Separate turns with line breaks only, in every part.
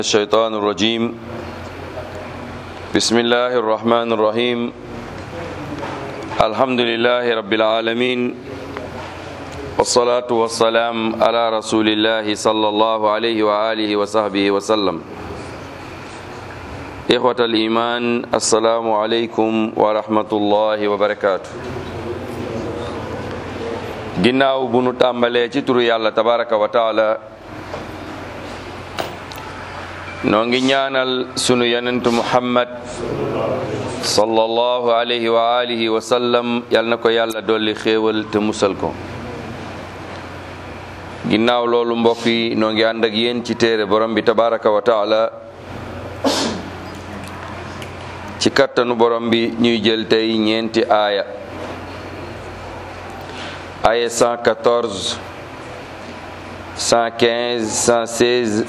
الشيطان الرجيم بسم الله الرحمن الرحيم الحمد لله رب العالمين والصلاة والسلام على رسول الله صلى الله عليه وآله وصحبه وسلم إخوة الإيمان السلام عليكم ورحمة الله وبركاته ginnaaw bu nu tàmbalee ci turu yàlla tabaraka wa taala noo ngi ñaanal sunu yonentu muhammad sallallahu alayhi wa alihi wa sallam yal na ko yàlla dolli xéewal te musal ko ginnaaw loolu mbokk yi noo ngi ànd ak yéen ci téere borom bi tabaraka wa taala ci kattanu borom bi ñuy jël tey ñeenti aaya aaya 114 115 116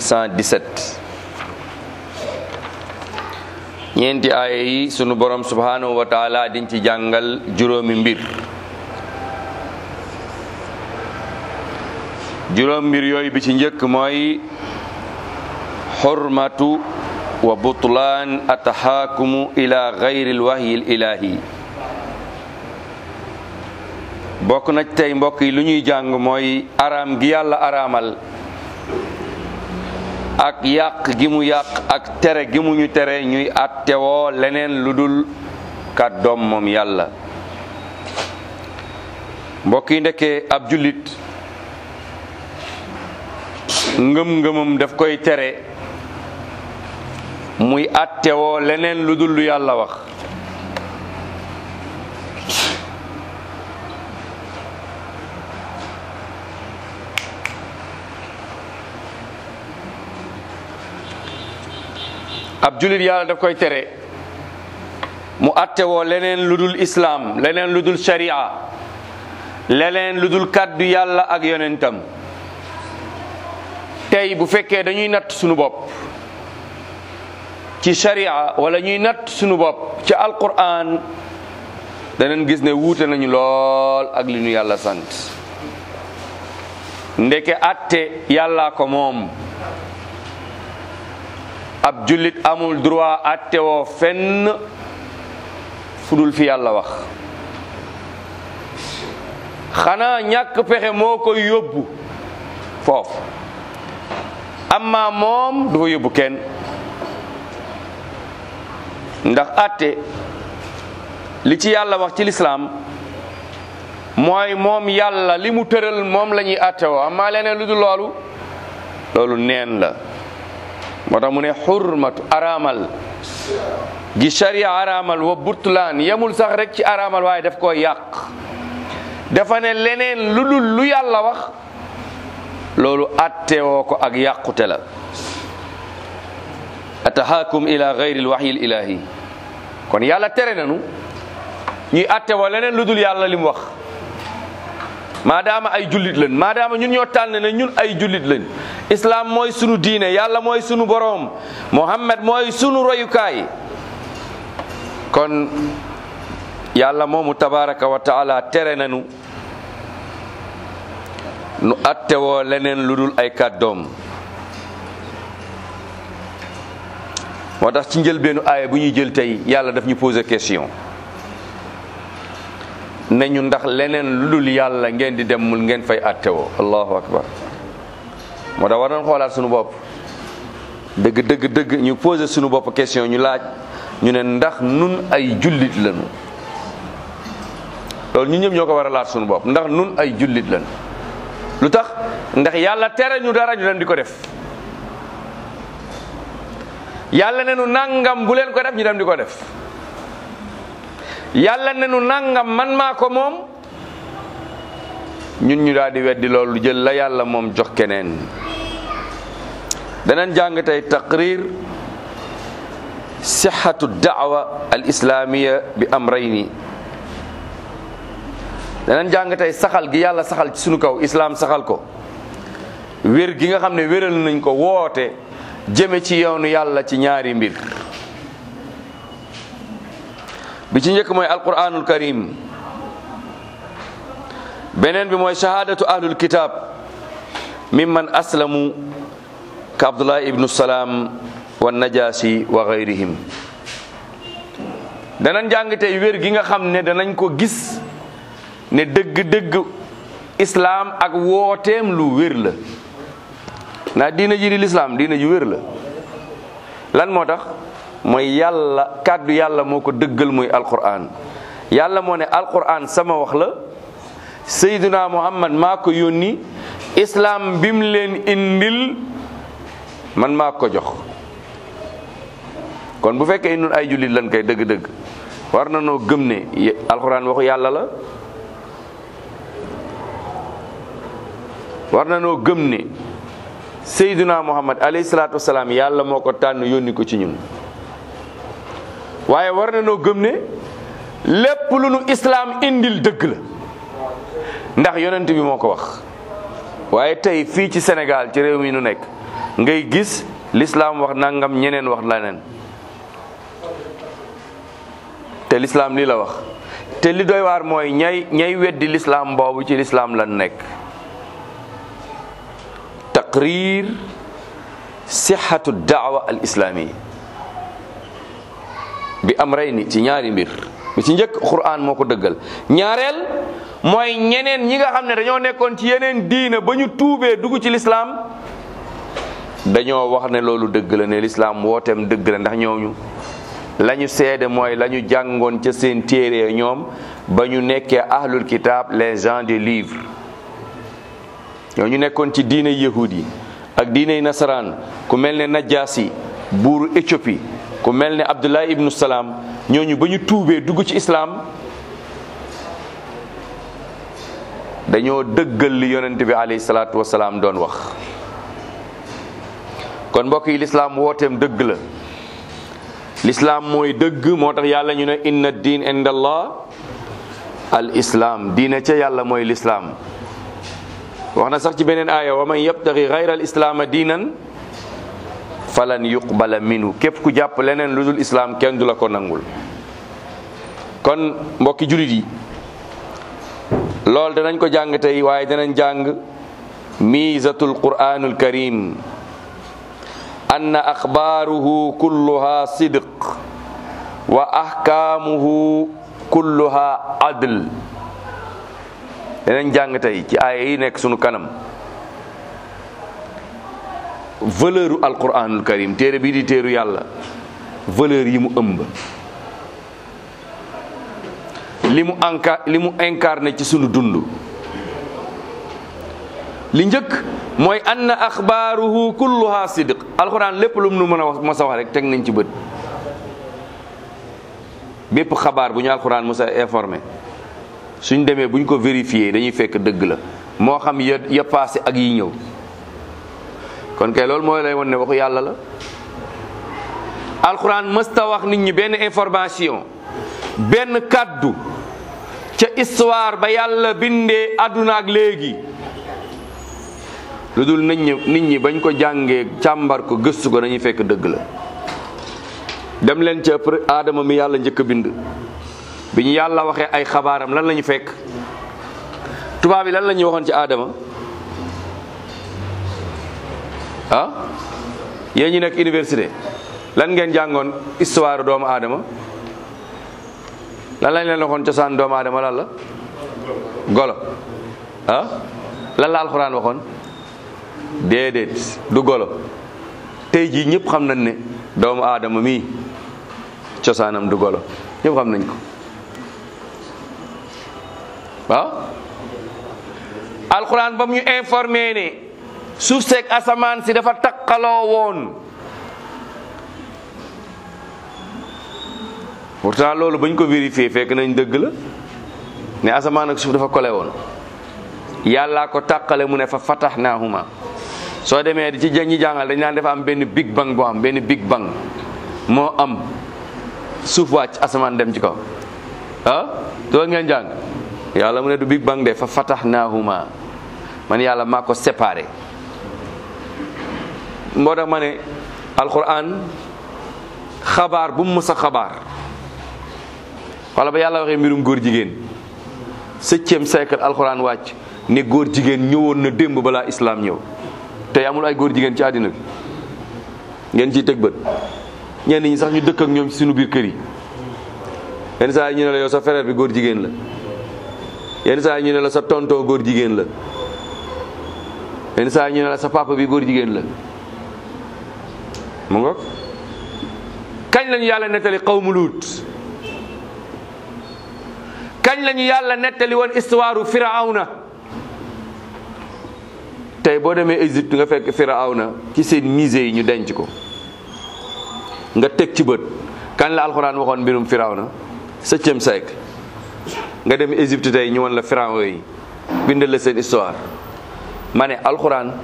117 ñeenti aaya yi sunu borom subhanahu wa taala diñ ci jàngal juróomi mbir juróom mbir yooyu bi ci njëkk mooy xurmatu wa butlaan ataxaakumu ila gayri lwahyi l ilahi bokk na tey mbokk yi lu ñuy jàng mooy araam gi yàlla araamal ak yàq gi mu yàq ak tere gi mu ñu tere ñuy attewoo leneen lu dul kàddoom moom yàlla mbokk yi ndekkee ab jullit ngëm-ngëmam daf koy tere muy attewoo leneen lu dul lu yàlla wax ab jullit yàlla daf koy tere mu attewoo leneen lu dul islaam leneen lu dul sharia leneen lu dul kàddu yàlla ak yonentam tey bu fekkee dañuy natt sunu bopp ci sharia wala ñuy natt sunu bopp ci alquran danañ gis ne wuute nañu lool ak li ñu yàlla sant ndeke atte yàllaa ko moom ab jullit amul droit attewoo fenn fudul fi yàlla wax xanaa ñàkk pexe moo koy yóbbu foofu amma moom du fa yóbbu kenn ndax atte li ci yàlla wax ci lislaam mooy moom yàlla li mu tëral moom la ñuy attewoo amma leneen lu dul loolu loolu neen la moo tax mu ne xurmatu araamal gi sharia araamal wa burtulaan yemul sax rek ci araamal waaye daf koo yàq dafa ne leneen lu dul lu yàlla wax loolu attewoo ko ak yàqute la atahaakum ila gayri lwaxyi l ilahi kon yàlla tere nanu ñuy attewoo leneen lu dul yàlla li mu wax maadaama ay jullit lañ maadaama ñun ñoo tànn ne ñun ay jullit lañ islam mooy sunu diine yàlla mooy sunu boroom muhammad mooy sunu royukaay kon yàlla moomu tabaraka wa taala tere nañu nu attewoo leneen lu dul ay kàddoom moo tax ci njëlbeenu aaya bu ñuy jël tey yàlla daf ñu poser question ne ñu ndax leneen lu dul yàlla ngeen di demul ngeen fay attewoo allahu akbar moo tax war nañ xoolaat suñu bopp dëgg dëgg dëgg ñu posé suñu bopp question ñu laaj ñu ne ndax nun ay jullit lañu loolu ñu ñëpp ñoo ko war a laaj suñu bopp ndax nun ay jullit lañu lu tax ndax yàlla tere ñu dara ñu dem di ko def yàlla ne nu nangam bu leen ko def ñu dem di ko def yàlla ne nu nangam man maa ko moom ñun ñu daal di weddi loolu jël la yàlla moom jox keneen danañ jàng tey taqrir sixatu daawa al islamiya bi amrayni danañ jàng tey saxal gi yàlla saxal ci sunu kaw islaam saxal ko wér gi nga xam ne wéral nañ ko woote jëme ci yoonu yàlla ci ñaari mbir bi ci njëkk mooy alquranul karim beneen bi mooy shahadatu ahlul kitab mimman aslamu ka abdullah ibnu salaam wa najaasi wa gayrihim danañ jàng tey wér gi nga xam ne danañ ko gis ne dëgg-dëgg islaam ak wooteem lu wér la naa diina ji di lislaam diina ji wér la lan moo tax mooy yàlla kàddu yàlla moo ko dëggal muy alquran yàlla moo ne alquran sama wax la sayduna muhammad maa ko yónni islaam bim leen indil man maa ko jox kon bu fekkee nun ay jullit lan koy dëgg-dëgg war na noo gëm ne alquran waxu yàlla la war na noo gëm ne sayduna muhammad alayhi salaatu wasalaam yàlla moo ko tànn yónni ko ci ñun waaye war na noo gëm ne lépp lu nu islaam indil dëgg la ndax yonent bi moo ko wax waaye tey fii ci Sénégal ci réew mi nu nekk ngay gis lislaam wax nangam ñeneen wax leneen te lislaam lii la wax te li doy waar mooy ñay ñay weddi lislaam boobu ci lislaam lan nekk taqrir sixatu daawa al islaami bi am rey ni ci ñaari mbir bi ci njëkk quran moo ko dëggal ñaareel mooy ñeneen ñi nga xam ne dañoo nekkoon ci yeneen diina ba ñu tuubee dugg ci lislaam dañoo wax ne loolu dëgg la ne lislaam wooteem dëgg la ndax ñooñu la ñu seede mooy la ñu jàngoon ca seen téere ñoom ba ñu nekkee ahlul kitab les gens des livres ñooñu nekkoon ci diine yahud yi ak diine nasaraan ku mel ne najaasi buuru Éthiopie ku mel ne Abdullah ibnu Salaam ñooñu ba ñu tuubee dugg ci islaam dañoo dëggal li yonent bi alayhi salaatu wasalaam doon wax kon mbokk yi lislaam wooteem dëgg la lislaam mooy dëgg moo tax yàlla ñu ne inna diin inda allah al islaam diine ca yàlla mooy lislaam wax na sax ci beneen aaya wa man yabtaxi gayra al islaama diinan falan yuqbala minhu képp ku jàpp leneen lu dul islaam kenn du la ko nangul kon mbokki julit yi loolu danañ ko jàng tey waaye danañ jàng miizatul quraanul karim anna axbaaruhu kulluha sidq wa ahkaamuhu kulluha adl danañ jàng tey ci aaya yi nekk sunu kanam valeur u alquranul karim téere bii di téeru yàlla valeur yi mu ëmb li mu enca li mu incarné ci sunu dund li njëkk mooy anna axbaaruhu kulluha sidq alquran lépp lu mu nu mën a wax mos a wax rek teg nañ ci bët bépp xabaar bu ñu alquran mos a informé suñ demee buñ ko vérifié dañuy fekk dëgg la moo xam ya ya passé ak yi ñëw kon kay loolu mooy lay won ne waxu yàlla la alxuraan mësta wax nit ñi benn information benn kàddu ca histoire ba yàlla bindee àdduna ak léegi lu dul nit ñi nit ñi bañ ko jàngee càmbar ko gëstu ko dañuy fekk dëgg la dem leen ca aadama mi yàlla njëkk a bind bi ñu yàlla waxee ay xabaaram lan la ñu fekk tubaab yi lan la ñuy waxoon ci aadama ah yéen ñi nekk université lan ngeen jàngoon histoire doomu aadama lan lañ leen waxoon cosaan doomu aadama lan la golo ah lan la alxuraan waxoon déedéet du golo tey jii ñëpp xam nañ ne doomu aadama mii cosaanam du golo ñëpp xam nañ ko waaw alxuraan ba mu ñu informé ne suuf seeg asamaan si dafa takkaloo woon pourtant loolu bañ ko vérifié fekk nañ dëgg la ne asamaan ak suuf dafa kole woon yàllaa ko takkale mu ne fa fatahnahuma soo demee di ci ñi jàngal dañ naan dafa am benn big bang boo am benn big bang moo am suuf wàcc asamaan dem ci kaw ah loolu ngeen jàng yàlla mu ne du big bang de fa fatahnahuma man yàlla maa ko séparé moo tax ma ne alquran xabaar bu mu mës a xabaar wala ba yàlla waxee mbirum góor jigéen septième siècle alquran wàcc ne góor jigéen ñëwoon na démb balaa islam ñëw tey amul ay góor jigéen ci àddina bi ngeen ciy teg bët ñenn ñi sax ñu dëkk ak ñoom ci suñu biir kër yi yenn saa yi ñu ne la yow sa frère bi góor jigéen la yenn saa yi ñu ne la sa tonton góor jigéen la yenn saa yi ñu ne la sa papa bi góor jigéen la mu ngoog kañ lañu yàlla nettali qawmu luut kañ lañu yàlla nettali woon histoire firawna tey boo demee Égypte nga fekk firawna ci seen musée yi ñu denc ko nga teg ci bët kañ la alxuraan waxoon mbirum firawna septième siècle nga dem Égypte tey ñu won la firawna yi bindal la seen histoire ma ne alxuraan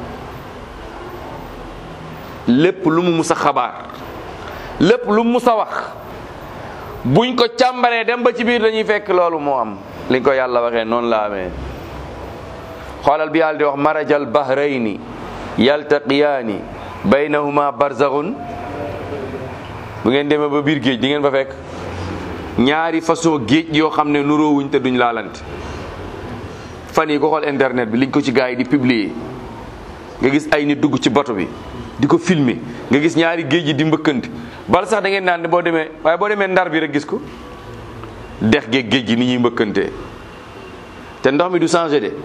lépp lu mu mus a xabaar lépp lu mu mus a wax buñ ko càmbaree dem ba ci biir dañuy fekk loolu moo am li ko yàlla waxee noonu la amee xoolal bi yàlla di wax marajal bahrayni yaltaqiyaani baynahuma barzaxun bu ngeen demee ba biir géej di ngeen fa fekk ñaari façon géej yoo xam ne nuroowuñ te duñ laalante fan yi ko xool internet bi liñ ko ci gars yi di publier nga gis ay nit dugg ci bato bi di ko filmer nga gis ñaari géej yi di mbëkkante bal sax da ngeen naan ne boo demee waaye boo demee ndar bi rek gis ko dex géej géej gi ni ñuy mbëkkantee te ndox mi du changé de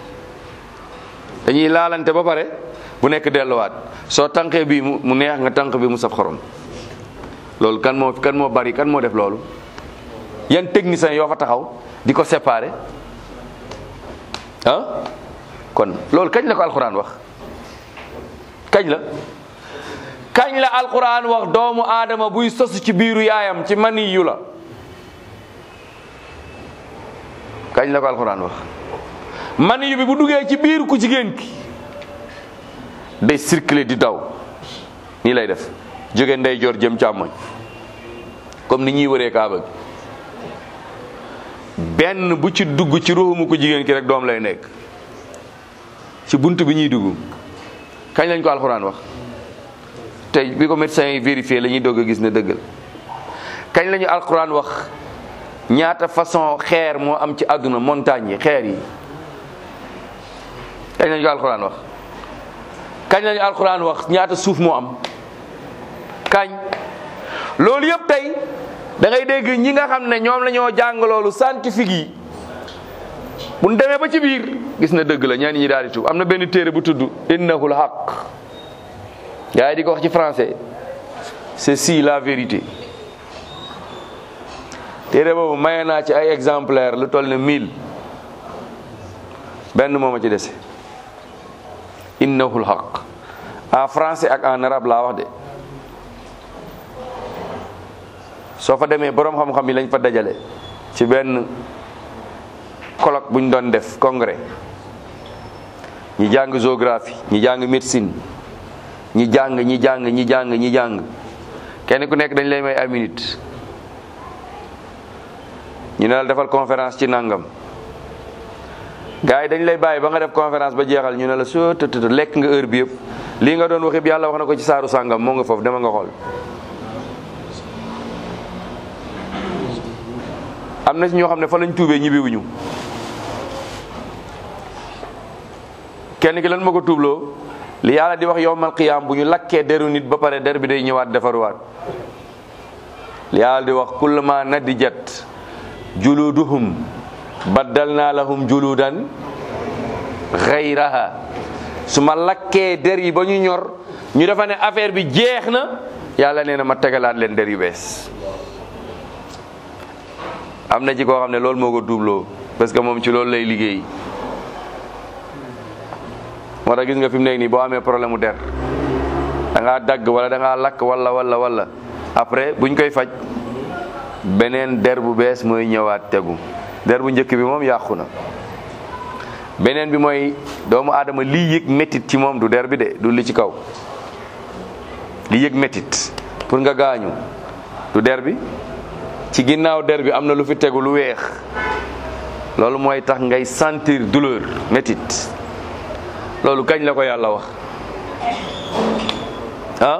dañuy laalante ba pare bu nekk delluwaat soo tànqee bii mu neex nga tànq bi mu saf xorom loolu kan moo kan moo bari kan moo def loolu yan techniciens yoo fa taxaw di ko séparer ah kon loolu kañ la ko alxuraan wax kañ la kañ la alxuraan wax doomu aadama buy sosu ci biiru yaayam ci mani yu la kañ la ko alxuraan wax mani yu bi bu duggee ci biir ku jigéen ki day circuler di daw nii lay def jóge ndeyjoor jëm càmmoñ comme ni ñuy wëree kaaba gi benn bu ci dugg ci ruuxumu ko jigéen ki rek doom lay nekk ci bunt bi ñuy dugg kañ lañ ko alxuraan wax tey bi ko médecin yi vérifié la ñuy dogg a gis ne dëggal kañ lañu alxuraan wax ñaata façon xeer moo am ci àdduna montagne yi xeer yi kañ lañu ko alxuraan wax kañ lañu alxuraan wax ñaata suuf moo am kañ loolu yëpp tey da ngay dégg ñi nga xam ne ñoom la ñoo jàng loolu scientifique yi bu ñu demee ba ci biir gis na dëgg la ñenn ñi daal di tuub am na benn téere bu tudd innahul haq gaa yi di ko wax ci français c'est si la vérité téere boobu maye naa ci ay exemplaire lu toll ne mille benn mooma ci dese innahul haq en français ak en arabe laa wax de soo fa demee boroom xam-xam yi lañ fa dajale ci benn colloque bu ñu doon def congrès ñi jàng géographie ñi jàng médecine ñi jàng ñi jàng ñi jàng ñi jàng kenn ku nekk dañ lay may ay minute ñu ne la defal conférence ci nangam gars yi dañ lay bàyyi ba nga def conférence ba jeexal ñu ne la soo tëtt lekk nga heure bi yëpp lii nga doon wax yëpp yàlla wax na ko ci saaru sàngam moo nga foofu dama nga xool am na ci ñoo xam ne fa lañ tuubee ñibbiwuñu kenn ki lan ma ko tuubloo li yàlla di wax yowmal qiyaam bu ñu lakkee deru nit ba pare der bi day ñëwaat defaruwaat li yàlla di wax kullama nadijat juluduhum baddalna lahum juludan xayraha su ma lakkee der yi ba ñu ñor ñu defa ne affaire bi jeex na yàlla nee na ma tegalaat leen der yu bees am na ci koo xam ne loolu moo ko duubloo parce que moom ci loolu lay liggéey moo tax gis nga fi mu nekk nii boo amee problème mu der da ngaa dagg wala da ngaa lakk wala wala wala après buñ koy faj beneen der bu bees mooy ñëwaat tegu der bu njëkk bi moom yàqu na beneen bi mooy doomu aadama lii yëg métit ci moom du der bi de du li ci kaw li yëg métit pour nga gaañu du der bi ci ginnaaw der bi am na lu fi tegu lu weex loolu mooy tax ngay sentir douleur métit loolu kañ la ko yàlla wax ah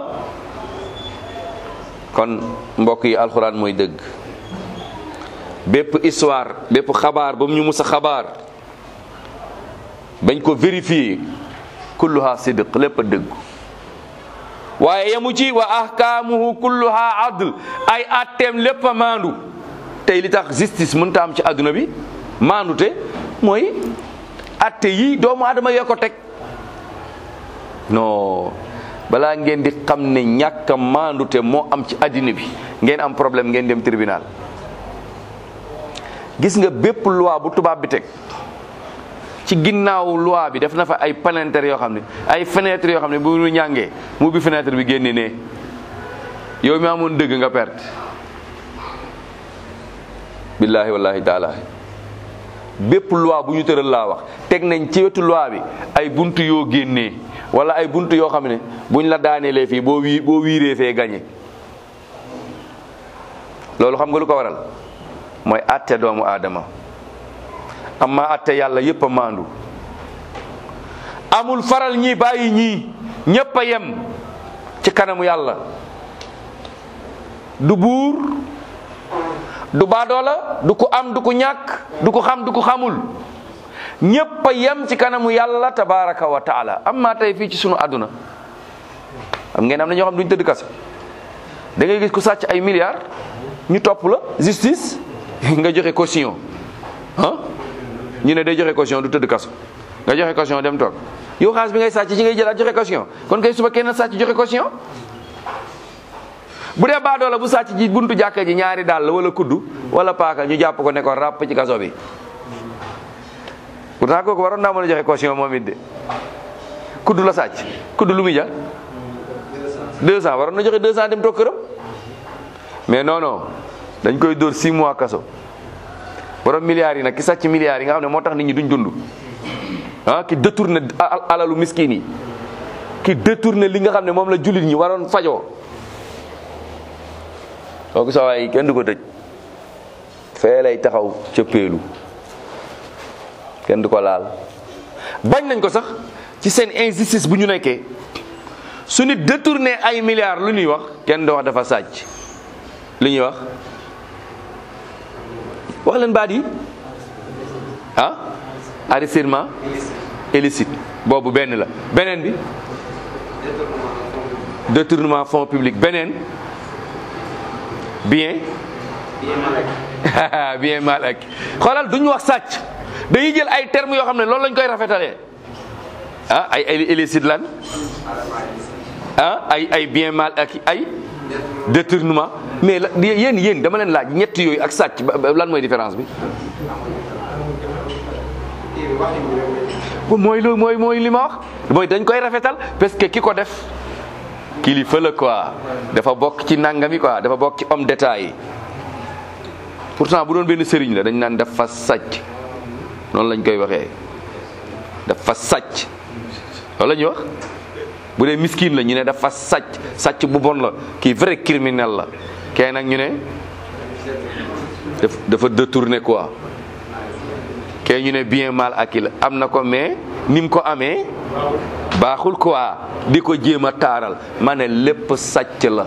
kon mbokk yi alxuraan mooy dëgg bépp histoire bépp xabaar ba mu ñu mus a xabaar bañ ko vérifier kulluha sidq lépp a dëgg waaye yemu ci wa ahkaamuhu kulluha adl ay atteem lépp a maandu tey li tax justice mënta am ci àdduna bi maandute mooy atte yi doomu adama yoo ko teg non balaa ngeen di xam ne ñàkk a maandute moo am ci àddina bi ngeen am problème ngeen dem tribunal gis nga bépp loi bu tubaab bi teg ci ginnaaw loi bi def na fa ay palanteer yoo xam ne ay fenêtre yoo xam ne bu ñu ñàngee mu bi fenêtre bi génne ne yow mi amoon dëgg nga perte billahi wallahi taala bépp loi bu ñu tëral laa wax teg nañ ci wetu loi bi ay buntu yoo génnee wala ay buntu yoo xam ne buñ la daaneelee fii boo wii boo wiiree fee gañe loolu xam nga lu ko waral mooy atte doomu aadama amma atte yàlla yépp a maandu amul faral ñi bàyyi ñii ñépp a yem ci kanamu yàlla du buur du baadoola du ko am du ko ñàkk du ko xam du ko xamul ñépp a yem ci kanamu yàlla tabaraka wa taala amma tey fii ci sunu àdduna am ngeen am na ñoo xam duñ tëdd kaso da ngay gis ku sàcc ay milliards ñu topp la justice nga joxe caution ah ñu ne day joxe caution du tëdd kaso nga joxe caution dem toog yow xaalis bi ngay sàcc ci ngay jëlaat joxe caution kon kay suba kenn sàcc joxe caution bu dee baadoo la bu sàcc ji buntu jàkka ji ñaari dàll wala kuddu wala paaka ñu jàpp ko ne ko ràpp ci kaso bi pourtant kooku waroon naa mën a joxe caution moom it de kuddu la sàcc kuddu lu muy jar 200 waroon na joxe 200 dem toog këram mais non non dañ koy dóor 6 mois kaso borom milliards yi nag ki sàcc milliards yi nga xam ne moo tax nit ñi duñ dund ah ki détourné alalu miskin yi ki détourné li nga xam ne moom la jullit ñi waroon fajoo kooku sa waay kenn du ko tëj fee lay taxaw ca péelu kenn du ko laal bañ nañ ko sax ci seen injustice bu ñu nekkee su nit détourné ay milliards lu ñuy wax kenn du wax dafa sàcc li ñuy wax wax leen baat yi ah enrichissement illicite boobu benn la beneen bi détournement fonds public beneen bien bien mal ak xoolal duñu wax sàcc dañuy jël ay termes yoo xam ne loolu lañ koy rafetalee ah ay ay illicite lan ah ay ay bien mal ak ay détournement mais la yéen yéen dama leen laaj ñett yooyu ak sàcc lan mooy différence bi mooy lu mooy mooy li ma wax mooy dañ koy rafetal parce que ki ko def kilifa la quoi dafa bokk ci nangami quoi dafa bokk ci homme d'état yi pourtant bu doon benn sëriñ la dañ naan dafa sàcc noonu lañ koy waxee dafa sàcc loolu la ñuy wax bu dee miskin la ñu ne dafa sàcc sàcc bu bon la kii vrai criminel la kee nag ñu ne dafa détourné quoi kee ñu ne bien mal acquis la am na ko mais ni mu ko amee baaxul quoi di ko jéem a taaral ma ne lépp sàcc la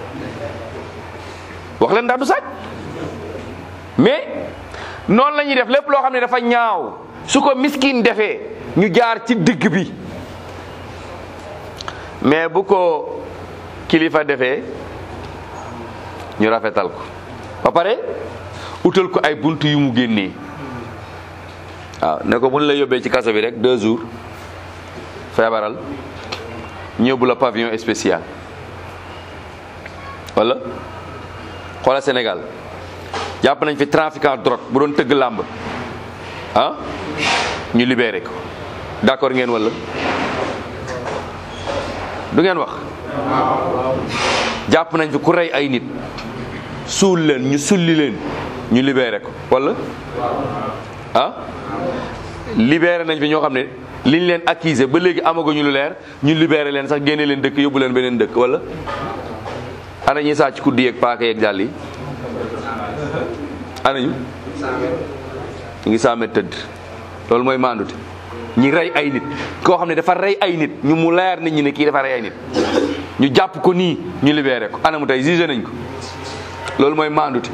wax leen ndax du sàcc mais noonu la ñuy def lépp loo xam ne dafa ñaaw su ko miskin defee ñu jaar ci digg bi mais bu ko kilifa defee ñu rafetal ko ba pare utal ko ay bunt yu mu génnee waaw ne ko buñ la yóbbee ci kaso bi rek deux jours feebaral ñëbbu la pavillon spécial wala xoola Sénégal jàpp nañ fi trafiquant drogue bu doon tëgg làmb ah ñu libéré ko d'accord ngeen wala du ngeen wax jàpp nañ fi ku rey ay nit suul leen ñu sulli leen ñu libéré ko wala ah libéré nañ fi ñoo xam ne liñ leen accusé ba léegi amaguñu lu leer ñu libéré leen sax génne leen dëkk yóbbu leen beneen dëkk wala ana ñi sàcc kuddi yeeg paaka yeeg jàll yi ana ñu ñu ngi saame tëdd loolu mooy maandute ñi rey ay nit koo xam ne dafa rey ay nit ñu mu leer nit ñi ne kii dafa rey ay nit ñu jàpp ko nii ñu libéré ko ana mu tey jugé nañ ko loolu mooy maandute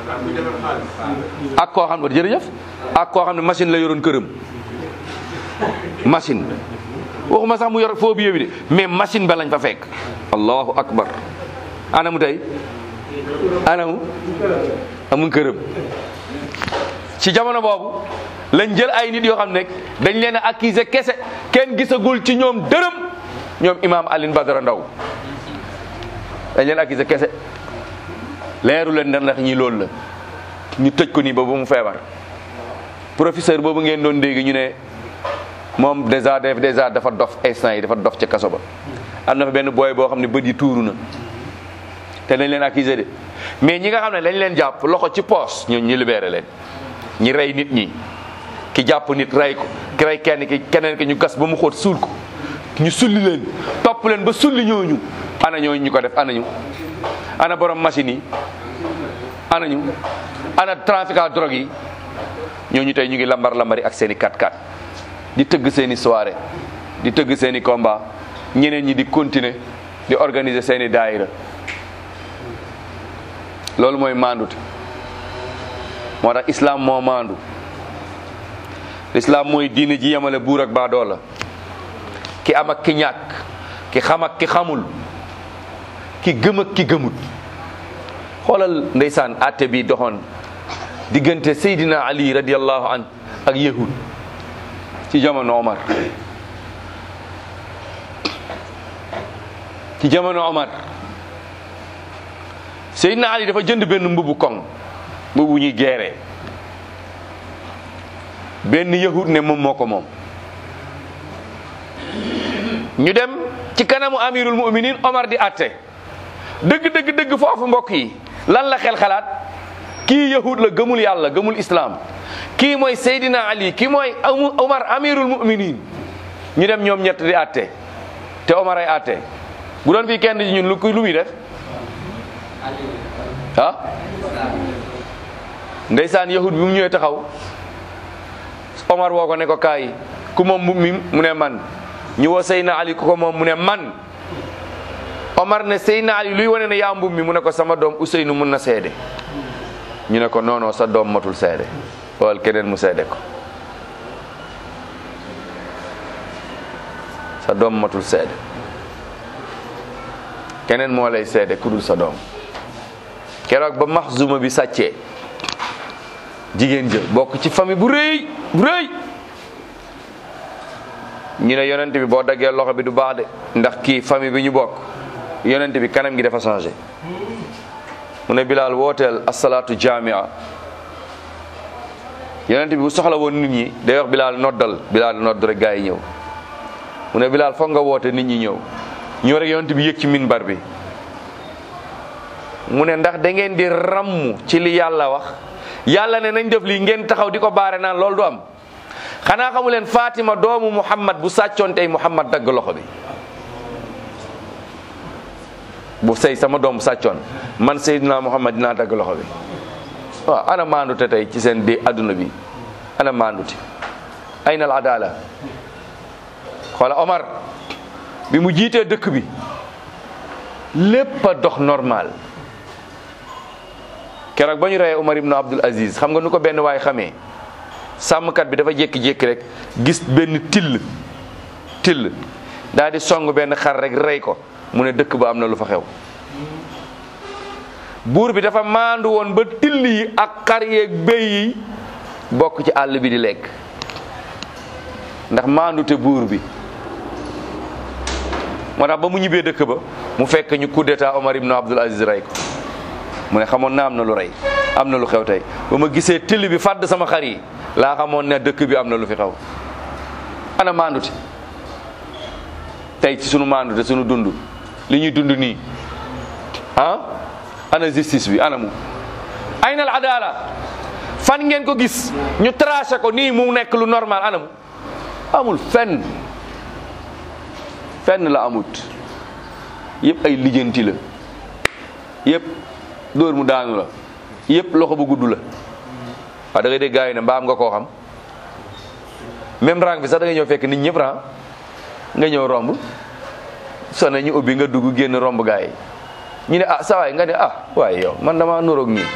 ak koo xam ne jërëjëf ak koo xam ne machine la yoroon këram machine waxuma sax mu yor foo bi de mais machine ba lañ fa fekk allahu akbar anamu tey anamu amul këram ci jamono boobu lañ jël ay nit yoo xam ne dañ leen a accuser kese kenn gisagul ci ñoom dërëm ñoom imam Alioune Badara Ndaw dañ leen accuser kese leeru leen ndax ñi loolu la ñu tëj ko nii ba ba mu feebar professeur boobu ngeen doon dégg ñu ne moom déjà def déjà dafa dof instant yi dafa dof ca kaso ba am na fa benn booy boo xam ne bët yi tuuru na te dañ leen accuser de mais ñi nga xam ne dañ leen jàpp loxo ci poos ñoo ñu libéré leen ñi rey nit ñi ki jàpp nit rey ko ki rey kenn ki keneen ki ñu gas ba mu xóot suul ko ñu sulli leen topp leen ba sulli ñooñu ana ñooñu ñu ko def ana ñu ana borom machine yi ana ñu ana trafiquant drogue yi ñooñu tey ñu ngi lambar lambari ak seen i 4x4 di tëgg seen i soirée di tëgg seen i combat ñeneen ñi di continuer di organiser seen i daayira loolu mooy maandute moo tax islam moo maandu islam mooy diine ji yemale buur ak baadoo la ki am ak ki ñàkk ki xam ak ki xamul ki gëm ak ki gëmut xoolal ndeysaan atte bi doxoon diggante Seydina Ali radiallahu an ak yahud ci jamono Omar ci jamono Omar Seydina Ali dafa jënd benn mbubu koŋ mbubu ñuy geeree benn yahud ne moom moo ko moom ñu dem ci kanamu amirul muminin Omar di atte dëgg dëgg dëgg foofu mbokk yi lan la xel xalaat kii yahud la gëmul yàlla gëmul islam kii mooy Seydina Ali kii mooy Omar amirul muminin ñu dem ñoom ñett di atte te Omar ay atte bu doon fii kenn ci ñun lu lu muy def ah ndeysaan yahud bi mu ñëwee taxaw Omar woo ko ne ko kaay ku moom mbub mi mu ne man ñu woo Seydina Ali ku ko moom mu ne man Omar ne Seydina Ali luy wane ne yaa mbub mi mu ne ko sama doom Ousseynou mun na seede ñu ne ko non non sa doom matul seede wala keneen mu seede ko sa doom matul seede keneen moo lay seede ku dul sa doom keroog ba Maxzuma bi sàccee jigéen jël bokk ci famille bu rëy bu rëy ñu ne yonent bi boo daggee loxo bi du baax de ndax kii famille bi ñu bokk yonent bi kanam gi dafa changé mu ne Bilal wooteel asalaatu jamia yonent bi bu soxla woon nit ñi day wax Bilal noddal Bilal nodd rek gaa yi ñëw mu ne Bilal foog nga woote nit ñi ñëw ñëw rek yonent bi yëg ci minbar bi mu ne ndax da ngeen di ramm ci li yàlla wax yàlla ne nañ def lii ngeen taxaw di ko baare naan loolu du am xanaa xamu leen Fatima doomu Muhammad bu sàccoon tey Muhammad dagg loxo bi bu sëy sama doom sàccoon man Seydina Muhammad dinaa dagg loxo bi waaw ana maandute tey ci seen di adduna bi ana maandute ayna al adala xoola Omar bi mu jiitee dëkk bi lépp a dox normal keroog ba ñu reyee Omar ibnu Abdul Aziz xam nga nu ko benn waay xamee sàmmkat bi dafa jékki-jékki rek gis benn till till daal di song benn xar rek rey ko mu ne dëkk ba am na lu fa xew buur bi dafa maandu woon ba till yi ak xar yeeg béy yi bokk ci àll bi di lekk ndax maandute buur bi moo tax ba mu ñibbee dëkk ba mu fekk ñu coup d'état Omar ibn Abdul Aziz rey ko mu ne xamoon naa am na lu rey am na lu xew tey ba ma gisee till bi fàdd sama xar yi laa xamoon ne dëkk bi am na lu fi xew ana maandute tey ci sunu maandute sunu dund li ñuy dund nii ah ana justice bi ana mu ayna al adala fan ngeen ko gis ñu tracé ko nii mu nekk lu normal ana mu amul fenn fenn la amut yëpp ay lijjanti la yëpp dóor mu daanu la yëpp loxo bu gudd la waaw da ngay dégg gars yi ne mbaam nga koo xam même rang bi sax da ngay ñëw fekk nit ñëpp rang nga ñëw romb sone ñu ubbi nga dugg génn romb gars yi ñu ne ah sa waay nga ne ah waaye yow man dama nuroog nii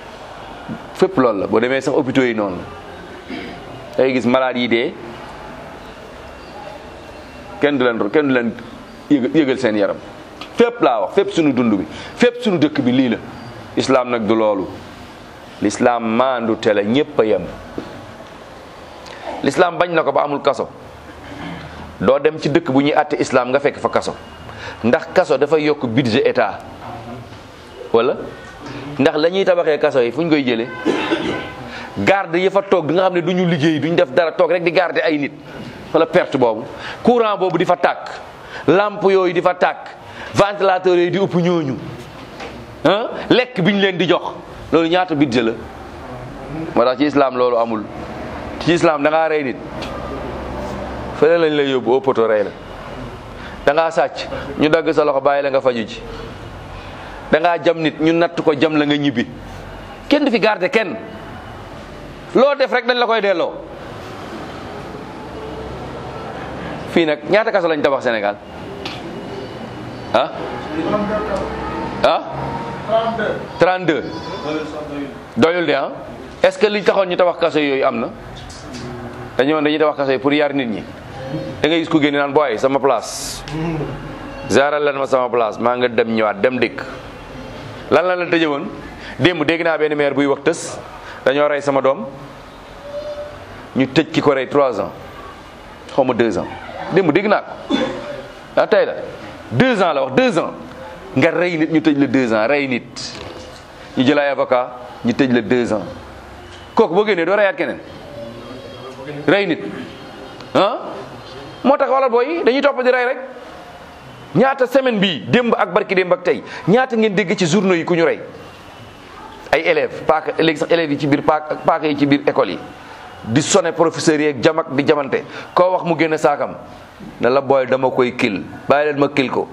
fépp loolu la boo demee sax hôpitaux yi noonu da ngay gis malade yi dee kenn du leen kenn du leen yëg yëgal seen yaram fépp laa wax fépp suñu dund bi fépp suñu dëkk bi lii la islam nag du loolu l'islam maandu te la ñépp a yem l'islam bañ na ko ba amul kaso doo dem ci dëkk bu ñuy àtte islam nga fekk fa kaso ndax kaso dafay yokk budget état wala ndax la ñuy tabaxee kaso yi fu ñu koy jëlee garde yi fa toog di nga xam ne du ñu liggéey duñ def dara toog rek di garder ay nit wala perte boobu courant boobu di fa tàkk lampe yooyu di fa tàkk ventilateur yooyu di ëpp ñooñu ah lekk bi ñu leen di jox loolu ñaata budget la moo tax ci islam loolu amul ci islam da ngaa rey nit fële lañ lay yóbbu au poto rey la da ngaa sàcc ñu dagg sa loxo bàyyi la nga faju ji da ngaa jam nit ñu natt ko jam la nga ñibbi kenn du fi garder kenn loo def rek dañ la koy delloo fii nag ñaata kaso lañ tabax Sénégal ah ah 32 doyul de ah est-ce que li taxoon ñu tabax kaso yooyu am na dañoo dañuy tabax kaso yi pour yar nit ñi da ngay gis ku génne naan booy sama place zaaral leen ma sama place maa nga dem ñëwaat dem dikk lan la la tëje woon démb dégg naa benn maire buy wax tës dañoo rey sama doom ñu tëj ki ko rey trois ans xaw ma deux ans démb dégg naa ko ah tey la deux ans la wax deux ans nga rey nit ñu tëj la deux ans rey nit ñu jël ay avocat ñu tëj la deux ans kooku boo génnee doo reyaat keneen rey nit ah moo tax wala booy dañuy topp di rey rek ñaata semaine bii démb ak barki démb ak tey ñaata ngeen dégg ci journaux yi ku ñu rey ay élèves paaka léegi sax élèves yi ci biir paaka paaka yi ci biir école yi di sonné professeurs yi ak jam ak di jamante koo wax mu génn saakam ne la booy dama koy kil bàyyi leen ma kil ko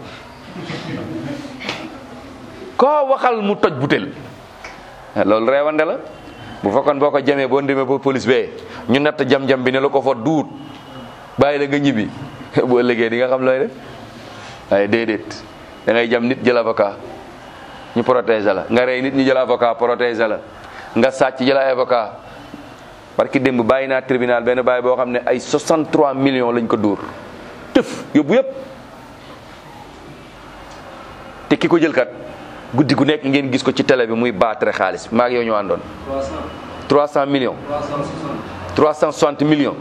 koo waxal mu toj butel loolu reewande la bu fekkoon boo ko jamee boo ndemee ba police bee ñu natt jam-jam bi ne la ko fa duut bàyyi la nga ñibbi boo ëllëgee di nga xam looy def waaye déedéet da ngay jam nit jël avocat ñu protéger la nga rey nit ñu jël avocat protéger la nga sàcc jël ay avocat parce que démb bàyyi naa tribunal benn bàyyi boo xam ne ay 63 millions lañ ko dóor tëf yóbbu yëpp te ki ko jël kat guddi gu nekk ngeen gis ko ci télé bi muy baatre xaalis maa ngi yow ñu àndoon 300 millions 360 millions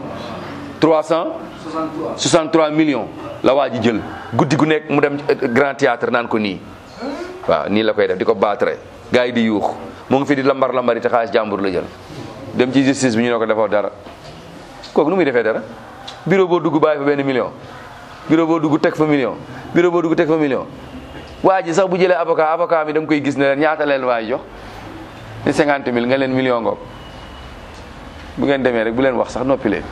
363 millions la waa ji jël guddi gu nekk mu dem grand théâtre naan ko nii waaw nii la koy def di ko baatre gars yi di yuux mu ngi fi di lambar lambari te xaalis jàmbur la jël dem ci justice bi ñu ne ko defoo dara kooku nu muy defee dara bureau boo dugg bàyyi fa benn million bureau boo dugg teg fa million bureau boo dugg teg fa million waa ji sax bu jëlee avocat avocat mi da nga koy gis ne leen ñaata leen waa ji jox ni cinquante mille nga leen million ngoog bu ngeen demee rek bu leen wax sax noppi leen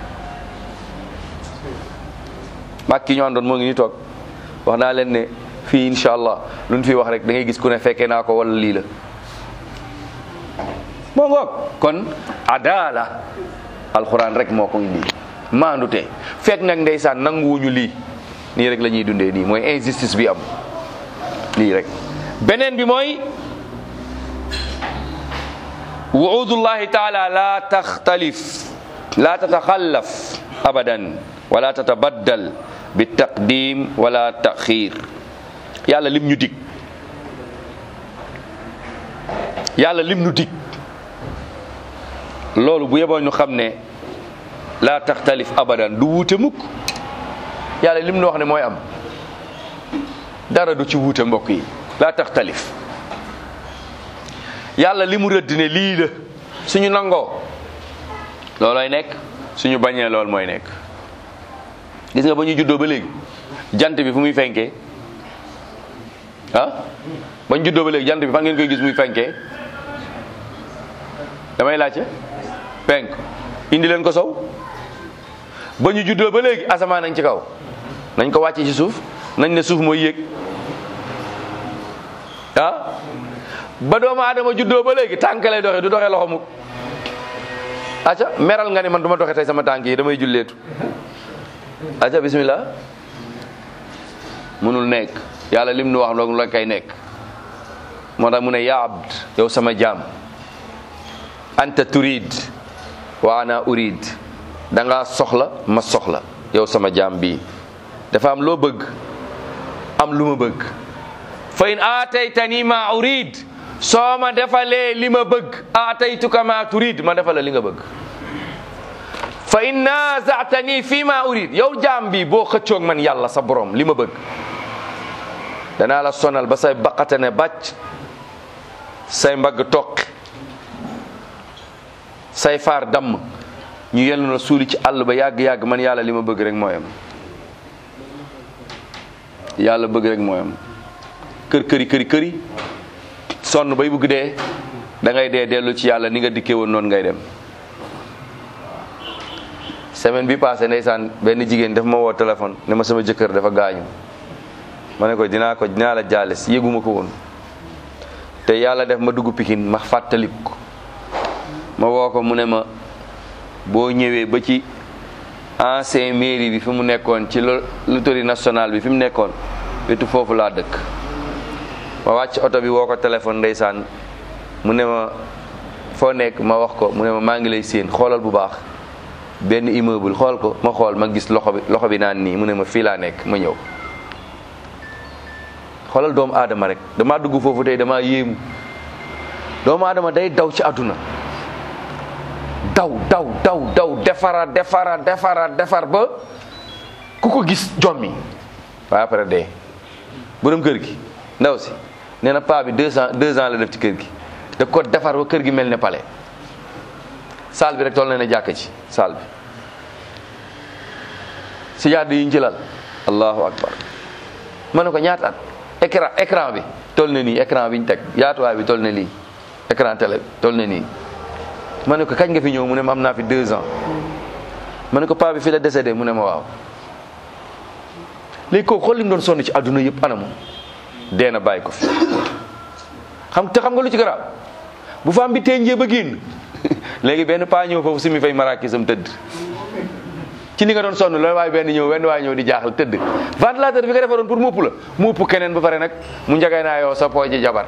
mag ki ñu àndoon moo ngi ni toog wax naa leen ne fii incha allah lu ñu fi wax rek da ngay gis ku ne fekkee naa ko wala lii la moo ngoog kon adala alxuraan rek moo ko indi maandute fekk nag ndeysaan nanguwuñu lii nii rek la ñuy dundee nii mooy injustice bi am lii rek beneen bi mooy wuudullahi taala la taxtalif la tataxallaf abadan wala tatabaddal bi taqdim wala taxir yàlla lim ñu dig yàlla lim ñu dig loolu bu yeboo ñu xam ne la taxtalif abadan du wuute mukk yàlla lim ñu wax ne mooy am dara du ci wuute mbokk yi la taxtalif yàlla li mu rëdd ne lii la suñu nangoo loolooy nekk suñu bañee lool mooy nekk gis nga ba ñu juddoo ba léegi jant bi fu muy fenkee ah ba ñu juddoo ba léegi jant bi fan ngeen koy gis muy fenkee damay laajte penk indi leen ko sow ba ñu juddoo ba léegi asamaan nañ ci kaw nañ ko wàcce ci suuf nañ ne suuf mooy yéeg ah ba doomu aadama juddoo ba léegi tànk lay doxe du doxe loxo mu acca meral nga ne man du ma doxe tey sama tànk yi damay julleetu acca bismillah munul nekk yàlla lim nu wax loolu la kay nekk moo tax mu ne yaa abd yow sama jaam anta turid wa ana urid da nga soxla ma soxla yow sama jaam bii dafa am loo bëgg am lu ma bëgg fa in aataytani ma urid soo ma defalee li ma bëgg aataytuka ma turid ma defal la li nga bëgg fa in naazatani fi ma urid yow jaam bi boo xëccoog man yàlla sa borom li ma bëgg danaa la sonal ba say baqate ne bàcc say mbagg toqi say faar damm ñu yellu na suuli ci àll ba yàgg-yàgg man yàlla li ma bëgg rek mooyam yàlla bëgg rek mooyam kër këri këri këri sonn bay bugg dee da ngay dee dellu ci yàlla ni nga dikkee woon noonu ngay dem semaine bi passé ndeysaan benn jigéen daf ma woo téléphone ne ma sama jëkkër dafa gaañu ma ne ko dinaa ko dinaa la jaales yëguma ko woon te yàlla def ma dugg pikin ma fàttalik ko ma woo ko mu ne ma boo ñëwee ba ci ancien mairie bi fi mu nekkoon ci loterie nationale bi fi mu nekkoon wetu foofu laa dëkk ma wàcc oto bi woo ko téléphone ndeysaan mu ne ma foo nekk ma wax ko mu ne ma maa ngi lay séen xoolal bu baax benn immeuble xool ko ma xool ma gis loxo bi loxo bi naan nii mu ne ma fii laa nekk ma ñëw xoolal doomu aadama rek damaa dugg foofu tey damaa yéemu doomu aadama day daw ci àdduna daw daw daw daw defara defara defara defar ba ku ko gis jommi waaye après dee borom kër gi ndaw si nee na paa bi deux ans deux ans la def ci kër gi da ko defar ba kër gi mel ne palais saal bi rek toll na ne jàkk ci saal bi si jaad yi ñu ci lal allahu akbar ma ne ko ñaata at écran écran bi toll na nii écran bi ñu teg yaatuwaay bi toll na lii écran télé toll na nii ma ne ko kañ nga fi ñëw mu ne ma am naa fi deux ans ma ne ko paa bi fi la décédé mu ne ma waaw léegi kooku xool li mu doon sonn ci àdduna yëpp anamu dee na bàyyi ko fi xam te xam nga lu ci garaaw bu faam bi teenjee ba génn léegi benn paa ñëw foofu simi fay maraakisam tëdd ci li nga doon sonn loolu waaye benn ñëw benn waaye ñëw di jaaxal tëdd ventilateur bi nga defaroon pour mu ëpp la mu ëpp keneen ba pare nag mu njagay naa yow sa pooji jabar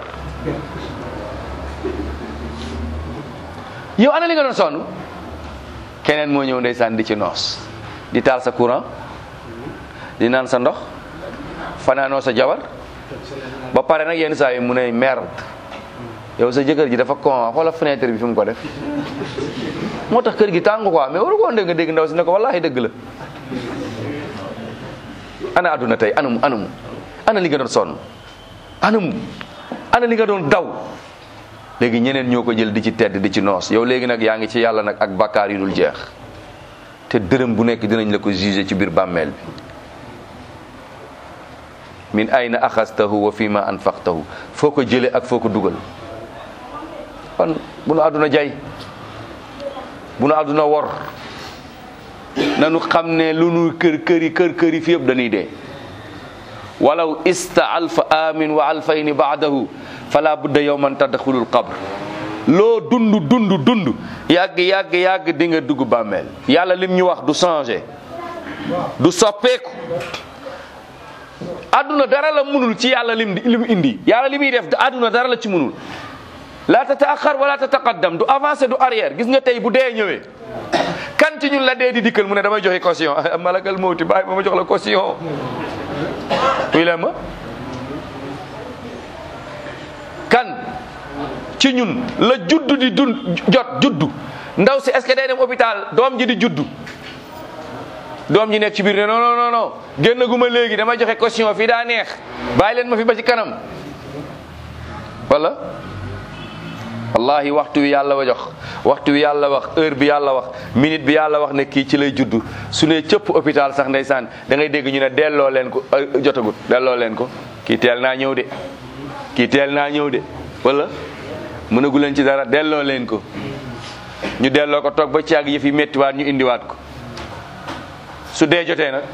yow ana li nga doon sonn keneen moo ñëw ndeysaan di ci noos di taal sa courant di naan sa ndox fanaanoo sa jabar ba pare nag yenn saa yi mu ne merde yow sa jëkkër ji dafa con xoola fenêtre bi fi mu ko def moo tax kër gi tàng quoi mais waru ko woon dégg nga dégg ndaw si ne ko wallahi dëgg la ana àdduna tey anamu anamu ana li nga doon sonn anamu ana li nga doon daw léegi ñeneen ñoo ko jël di ci tedd di ci noos yow léegi nag yaa ngi ci yàlla nag ak bakkaar yu dul jeex te dërëm bu nekk dinañ la ko jugé ci biir bàmmeel bi min ayna axastahu wa fi ma anfaqtahu foo ko jële ak foo ko dugal kon bu nu àdduna jay bu nu àdduna wor nanu xam ne lu nu kër këri kër këri fi yëpp dañuy dee walaw ista alfa amin wa alfayni baadahu fala budda yowman tadxulul qabr loo dund dund dund yàgg yàgg yàgg di nga dugg bàmmeel yàlla lim ñu wax du changé du soppeeku àdduna dara la munul ci yàlla lim lim indi yàlla li muy def àdduna dara la ci munul la tataaxar wala tataqaddam du avancé du arrière gis nga tey bu dee ñëwee kan ci ñun la dee di dikkal mu ne damay joxe caution malakal mawti bàyyi ba ma jox la caution kuy leen ma kan ci ñun la juddu di dund jot juddu ndaw si est-ce que day dem hôpital doom ji di juddu doom ji nekk ci biir ne non non non génn gu ma léegi damay joxe caution fii daa neex bàyyi leen ma fi ba ci kanam wala wallahi waxtu wi yàlla wa jox waxtu wi yàlla wax heure bi yàlla wax minute bi yàlla wax ne kii ci lay juddu su ne cëpp hôpital sax ndeysaan da ngay dégg ñu ne delloo leen ko jotagut delloo leen ko kii teel naa ñëw de kii teel naa ñëw de wala mënagu leen ci dara delloo leen ko ñu delloo ko toog ba caag yëf yi méttiwaat ñu indiwaat ko su dee jotee nag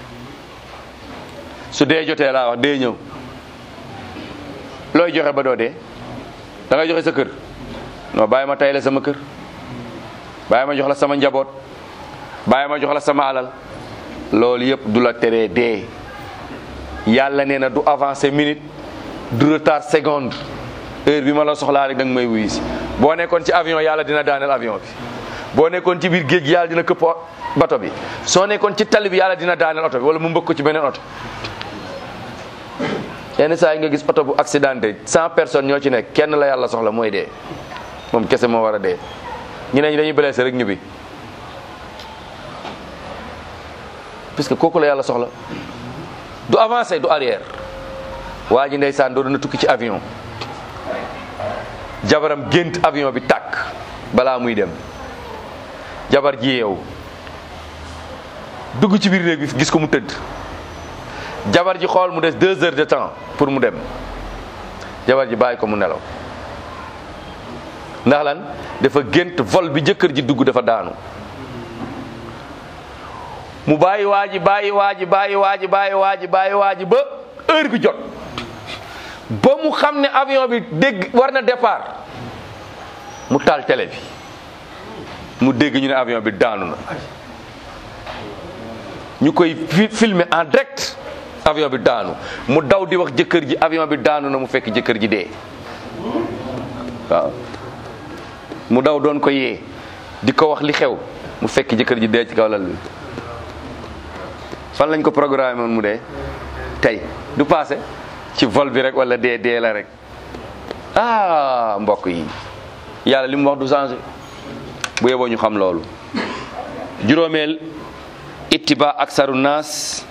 su dee jotee laa wax dee ñëw looy joxe ba doo dee da ngay joxe sa kër non bàyyi ma tay la sama kër bàyyi ma jox la sama njaboot bàyyi ma jox la sama alal loolu yëpp du la teree dee yàlla nee na du avancer minute du retard seconde heure bi ma la soxlaa rek da nga may wuyu si boo nekkoon ci avion yàlla dina daaneel avion bi boo nekkoon ci biir géej gi yàlla dina këpp bato bi soo nekkoon ci tali bi yàlla dina daaneel oto bi wala mu mbëkk ko ci beneen oto yenn saa yi nga gis oto bu accidenté cent personnes ñoo ci nekk kenn la yàlla soxla mooy dee moom kese moo war a dee ñeneen ñi dañuy blessé rek ñibbi parce que kooku la yàlla soxla du avancé du arrière waa ji ndeysaan doo na tukki ci avion jabaram gént avion bi tàkk balaa muy dem jabar ji yeewu dugg ci biir néeg bi gis ko mu tëdd jabar ji xool mu des deux heures de temps pour mu dem jabar ji bàyyi ko mu nelaw ndax lan dafa gént vol bi jëkkër ji dugg dafa daanu mu bàyyi waa ji bàyyi waa ji bàyyi waa ji bàyyi waa ji bàyyi waa ji ba heure bi jot ba mu xam ne avion bi dégg war na départ mu taal télé bi mu dégg ñu ne avion bi daanu na ñu koy filmer en direct avion bi daanu mu daw di wax jëkkër ji avion bi daanu na mu fekk jëkkër ji dee waaw mu daw doon ko yee di ko wax li xew mu fekk jëkkër ji dee ci kaw lal bi fan lañ ko programme woon mu dee tey du passé ci vol bi rek wala dee dee la rek ah mbokk yi yàlla li mu wax du changé bu yeboo ñu xam loolu juróomeel ittiba aksaru naas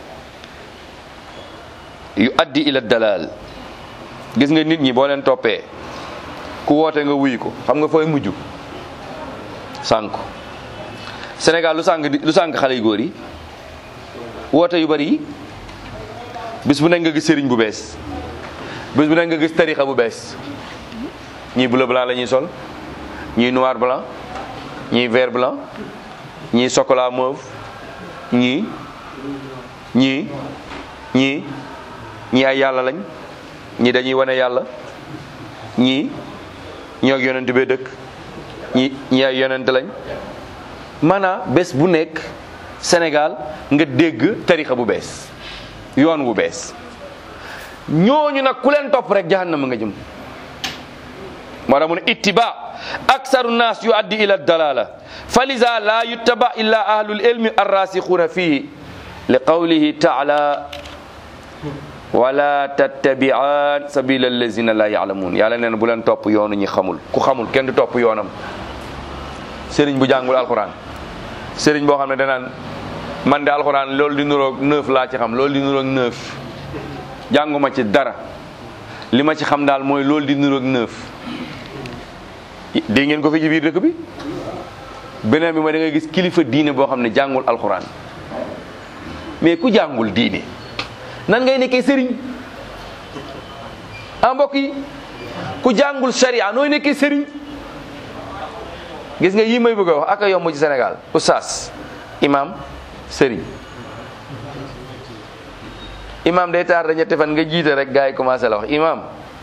yu addi ila dalal gis nga nit ñi boo leen toppee ku woote nga wuy ko xam nga fooy mujj sànk Sénégal lu sànk lu sànk xale yu góor yi woote yu bari yi bis bu nekk nga gis sëriñ bu bees bis bu nekk nga gis tarixa bu bees ñii bleu blanc la ñuy sol ñii noir blanc ñii vert blanc ñii chocolat mauve ñii ñii ñii ñii ay yàlla lañ ñii dañuy wane yàlla ñii ñoo ak yonent bee dëkk ñii ñii ay yonent lañ maanaam bés bu nekk Sénégal nga dégg tarixa bu bees yoon wu bees ñooñu nag ku leen topp rek jahannama nga jëm moo tax mu ne ittiba aksaru naas yu addi ila dalala fa lisa la yuttaba illa ahlul ilmi arrasixuuna fihi li qawlihi taala wala tattabi'an sabila allazina la ya'lamun yàlla nee na bu leen topp yoonu ñi xamul ku xamul kenn du topp yoonam sëriñ bu jàngul alxuraan sëriñ boo xam ne danaan man de alxuraan loolu di nuroog neuf laa ci xam loolu di nuroog neuf jànguma ci dara li ma ci xam daal mooy loolu di nuroog neuf dégg ngeen ko fi ci biir dëkk bi beneen bi mooy da ngay gis kilifa diine boo xam ne jàngul alxuraan mais ku jàngul diine nan ngay nekkee sëriñ ah mbokk yi ku jàngul sharia nooy nekkee sëriñ gis nga yii may bëgg a wax ak a yomb ci Sénégal oustaz imam sëriñ imam day taar da ñetti fan nga jiite rek gars yi commencé la wax imam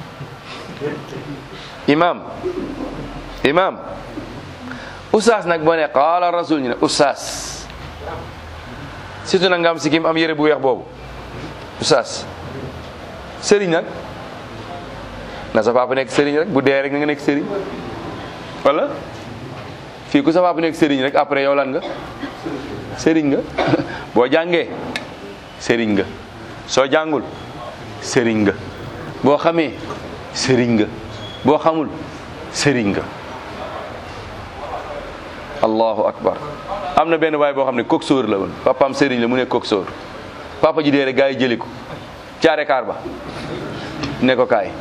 imam imam oustaz nag boo ne qaala rasul ñu ne oustaz surtout nag nga am sikim am yére bu weex boobu oustaz sëriñ nag na sa papa nekk sëriñ rek bu dee rek nga nekk sëriñ wala fii ku sa papa nekk sëriñ rek après yow lan nga sëriñ nga boo jàngee sëriñ nga soo jàngul sëriñ nga boo xamee sëriñ nga boo xamul sëriñ nga allahu akbar am na benn waay boo xam ne coxeur la woon papaam sëriñ la mu ne coxeur papa ji dee rek gaa yi jëli ko caare kaar ba ne ko kaay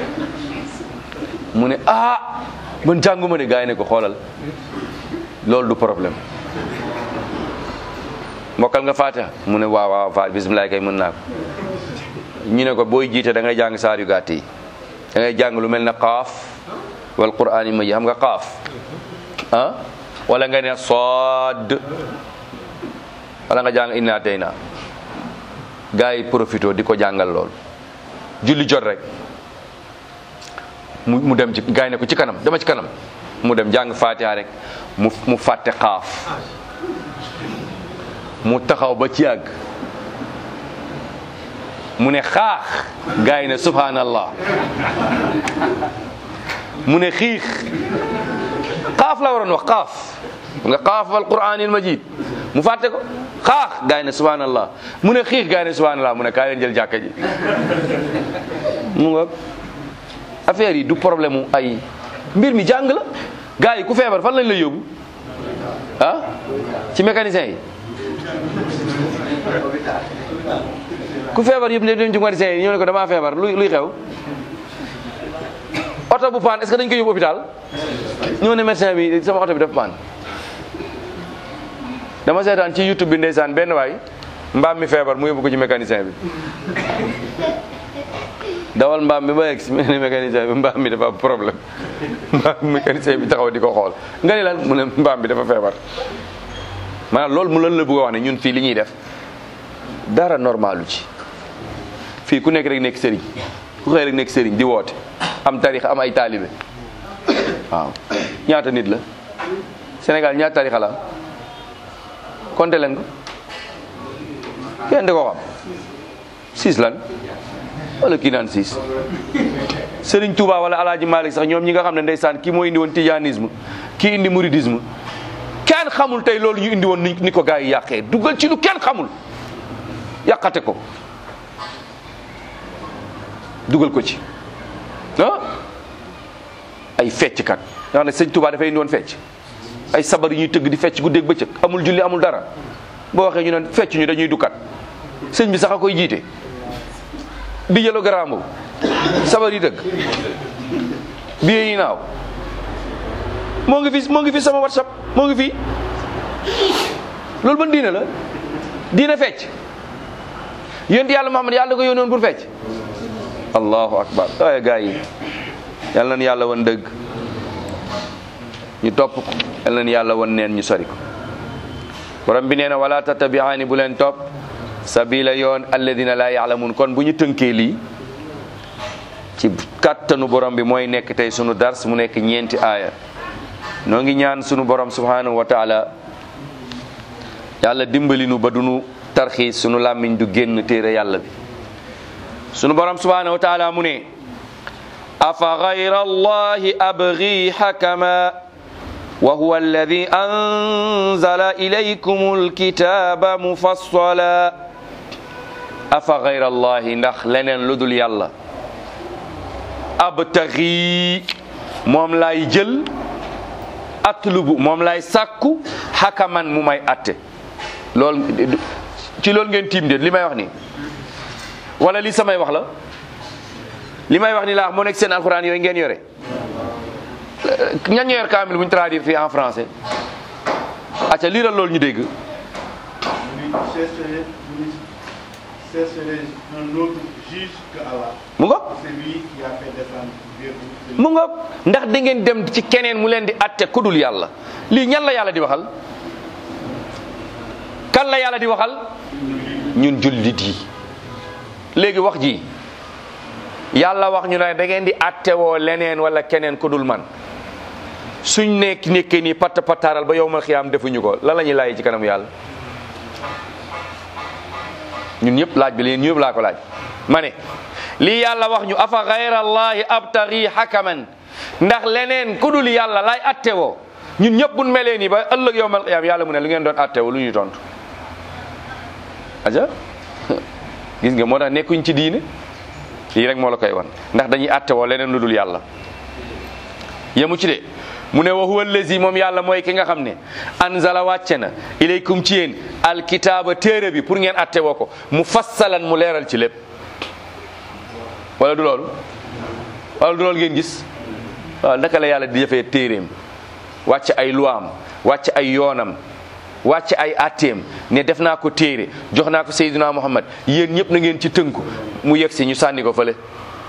mu ne ah man jànguma de gaa yi ne ko xoolal loolu du problème mbokkal nga fatiha mu ne waaw waaw fa bisimilah kay mën naa ko ñu ne ko booy jiite da ngay jàng saar yu gàtt yi da ngay jàng lu mel ne qaaf wal quraan yi ma ji xam nga qaaf ah wala nga ne sood wala nga jàng inna tey naa gaa yi profito di ko jàngal lool julli jot rek mu mu dem ci gaa yi ne ko ci kanam dama ci kanam mu dem jàng fatiha rek mu mu fàtte xaaf mu taxaw ba ci yàgg mu ne xaax gaa yi ne subhanallah mu ne xiix xaaf la waroon wax xaaf nga xaaf wal quraanil majid mu fàtte ko xaax gaa yi ne subhanallah mu ne xiix gaa yi ne subhanallah mu ne kaay leen jël jàkka ji mu nga affaire yi du problème mu ay mbir mi jàng la gaa yi ku feebar fan lañ lay yóbbu ah ci mécanicien yi ku feebar yëpp ne dem ci mécanicien yi ñoo ne ko damaa feebar luy luy xew oto bu paan est-ce que dañ koy yóbbu hôpital ñoo ne médecin bi sama oto bi dafa paan dama seetaan ci youtube bi ndeysaan benn waay mbaam mi feebar mu yóbbu ko ci mécanicien bi dawal mbaam bi ba yegg si ne mécanicien bi mbaam mi dafa am problème mbaam mécanicien bi taxaw di ko xool nga ni lan mu ne mbaam bi dafa feebar maanaam loolu mu lan la bëgg a wax ne ñun fii li ñuy def dara normalu ci fii ku nekk rek nekk sëriñ ku xëy rek nekk sëriñ di woote am tarix am ay taalibe waaw ñaata nit la Sénégal ñaata tarixa la compté leen ko kenn di ko xam six lan wala kii naan six Serigne Touba wala Alaaji Malik sax ñoom ñi nga xam ne ndeysaan kii moo indi woon tijanisme kii indi mouridisme kenn xamul tey loolu ñu indi woon ni ni ko gars yi yàqee dugal ci lu kenn xamul yàqate ko dugal ko ci ah ay fecckat nga xam ne sëñ Touba dafay indi woon fecc ay sabar yi ñuy tëgg di fecc guddeeg bëccëg amul julli amul dara boo waxee ñu ne fecc ñu dañuy dukkat sëñ bi sax a koy jiite di jëlo garaam boobu sabar yi tëgg biye yi naaw moo ngi fi moo ngi fi sama whatsapp moo ngi fi loolu ban diine la diine fecc yonent yàlla Muhammad yàlla ko yónnoon pour fecc allahu akbar waaye gars yi yàlla na yàlla wan dëgg ñu topp ko yàlla na yàlla wan neen ñu sori ko borom bi nee na wala tattabi'aani bu leen topp sabila yoon alladina laa yaalamun kon bu ñu tënkee lii ci kàttanu borom bi mooy nekk tey sunu dars mu nekk ñeenti aaya noo ngi ñaan sunu borom subhanahu wa taala yàlla dimbali nu ba dunu tarxiis sunu làmmiñ du génn téere yàlla bi sunu borom subhanahu wa taala mu ne afa gayra allahi abgi xakama wa huwa alladi anzala ilaykum alkitaba mufassala afa gayra allahi ndax leneen lu dul yàlla abtagi moom laay jël atlubu moom laay sàkku xakaman mu may atte loolu ci loolu ngeen tiim de li may wax ni wala li samay wax la li may wax ni laa moo nekk seen alxuraan yooyu ngeen yore ñan ñoo yor kaamil bu ñu traduire fii en français acca liiral loolu ñu dégg
chercherai un autre juge que Allah.
mu ngoog
C'est lui qui a fait descendre vers vous.
mu ngoog ndax da ngeen dem ci keneen mu leen di atte kudul yàlla lii ñan la yàlla di waxal kan la yàlla di waxal ñun jullit yi léegi wax ji yàlla wax ñu ne da ngeen di attewoo leneen wala keneen kudul man suñ nekk nekkee nii patt pattaaral ba yowmal xiyaam defuñu ko lan la ñuy laaj ci kanam yàlla ñun ñëpp laaj bi leen ñëpp laa ko laaj ma ne lii yàlla wax ñu afa gayra allahi abtari hakaman ndax leneen ku dul yàlla lay attewoo ñun ñëpp buñ melee nii ba ëllëg yowmal qiyaam yàlla mu ne lu ngeen doon attewoo lu ñuy tontu aja gis nga moo tax nekkuñ ci diine lii rek moo la koy wan ndax dañuy attewoo leneen lu dul yàlla yemu ci de mu ne wa huwa allazi moom yàlla mooy ki nga xam ne anzala wàcce na ilaykum ci yéen alkitaaba téere bi pour ngeen atte woo ko mu fassalan mu leeral ci lépp wala du loolu wala du loolu ngeen gis waaw naka la yàlla di jëfee téeréem wàcce ay luwaam wàcce ay yoonam wàcce ay atteem ne def naa ko téere jox naa ko Seydina Muhammad yéen ñëpp na ngeen ci tënku mu yegg si ñu sànni ko fële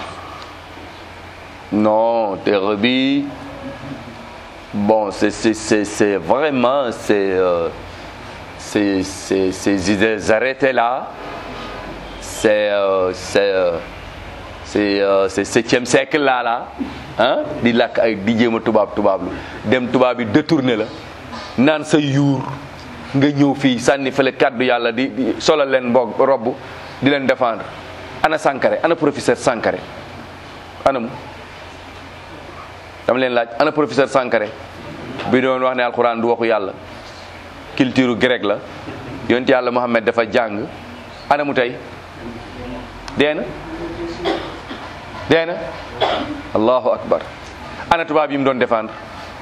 non téere bi bon c'est c'est c'est c'est vraiment c'est euh, c'est c'est ces idées arrêtées là c'est euh, c'est euh, c'est euh, c'est septième siècle là là ah di lakk ay di jéem a tubaab tubaab lu dem tubaab yi détourné la naan sa yuur nga ñëw fii sànni fële kàddu yàlla di di solal leen mbog robb di leen défendre ana Sankare ana professeur Sankare ana mu dama leen laaj ana professeur Sankare bi doon wax ne alxuraan du waxu yàlla culture grec la yonent yàlla Muhammad dafa jàng ana mu tey dee na dee na allahu akbar ana tubaab yi mu doon défendre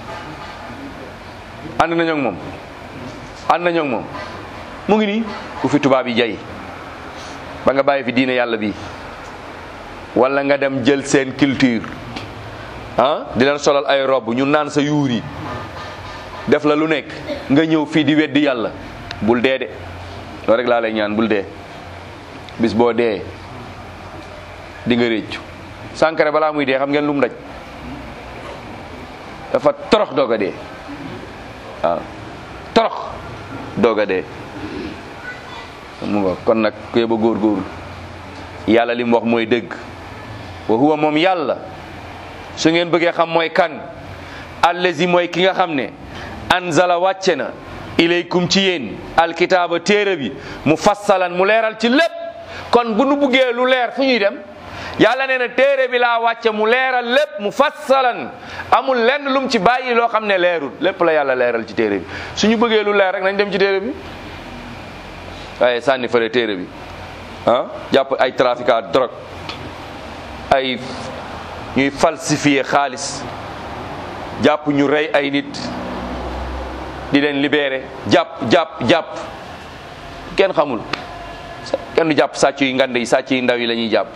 ànd nañoo ak moom ànd nañoo ak moom mu ngi nii ku fi tubaab yi jay ba nga bàyyi fi diine yàlla bi wala nga dem jël seen culture ah di leen solal ay robb ñu naan sa yuur yi def la lu nekk nga ñëw fii di weddi yàlla bul dee de loolu rek laa lay ñaan bul dee bis boo dee di nga réccu Sankara balaa muy dee xam ngeen lu mu daj dafa torox doog a dee waaw torox doog a dee mu nga kon nag ku yeba góorgóorlu yàlla li mu wax mooy dëgg wa huwa moom yàlla su ngeen bëggee xam mooy kan allazi mooy ki nga xam ne anzala wàcce na ilaykum ci yéen alkitaaba téere bi mu fassalan mu leeral ci lépp kon bu nu buggee lu leer fu ñuy dem yàlla nee na téere bi laa wàcce mu leeral lépp mu fassalan amul lenn lum ci bàyyi loo xam ne leerul lépp la yàlla leeral ci téere bi suñu bëggee lu leer rek nañ dem ci téere bi waaye sànni fële téere bi ah jàpp ay trafiquant drogue ay ñuy falsifier xaalis jàpp ñu rey ay nit di leen libéré jàpp jàpp jàpp kenn xamul kenn du jàpp sàcc yi ngand yi sàcc yi ndaw yi la ñuy jàpp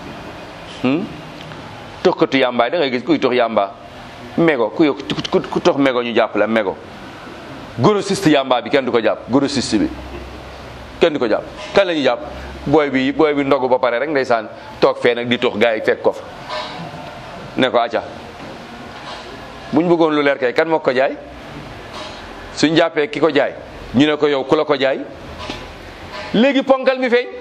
toxkatu yàmba da ngay gis kuy tox yàmba mégo ku ku tox mégo ñu jàpp la mégo grossiste yàmba bi kenn du ko jàpp grossiste bi kenn du ko jàpp kan la ñuy jàpp booy bi booy bi ndogu ba pare rek ndeysaan toog fee nag di tox gars yi fekk ko fa ne ko acca buñ bëggoon lu leer kay kan moo ko jaay suñ jàppee ki ko jaay ñu ne ko yow ku la ko jaay léegi ponkal mi feeñ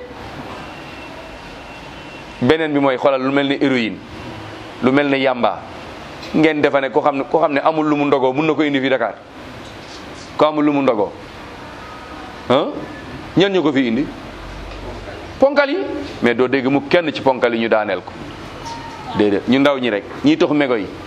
beneen bi mooy xoolal lu mel ni héroïne lu mel ni yamba ngeen defa ne ko xam ne ko xam ne amul lu mu ndogoo mun na ko indi fi Dakar ko amul lu mu ndogoo ah ñan ñu ko fi indi ponkal yi mais doo dégg mu kenn ci ponkal yi ñu daaneel ko déedéet ñu ndaw ñi rek ñiy tox mégo yi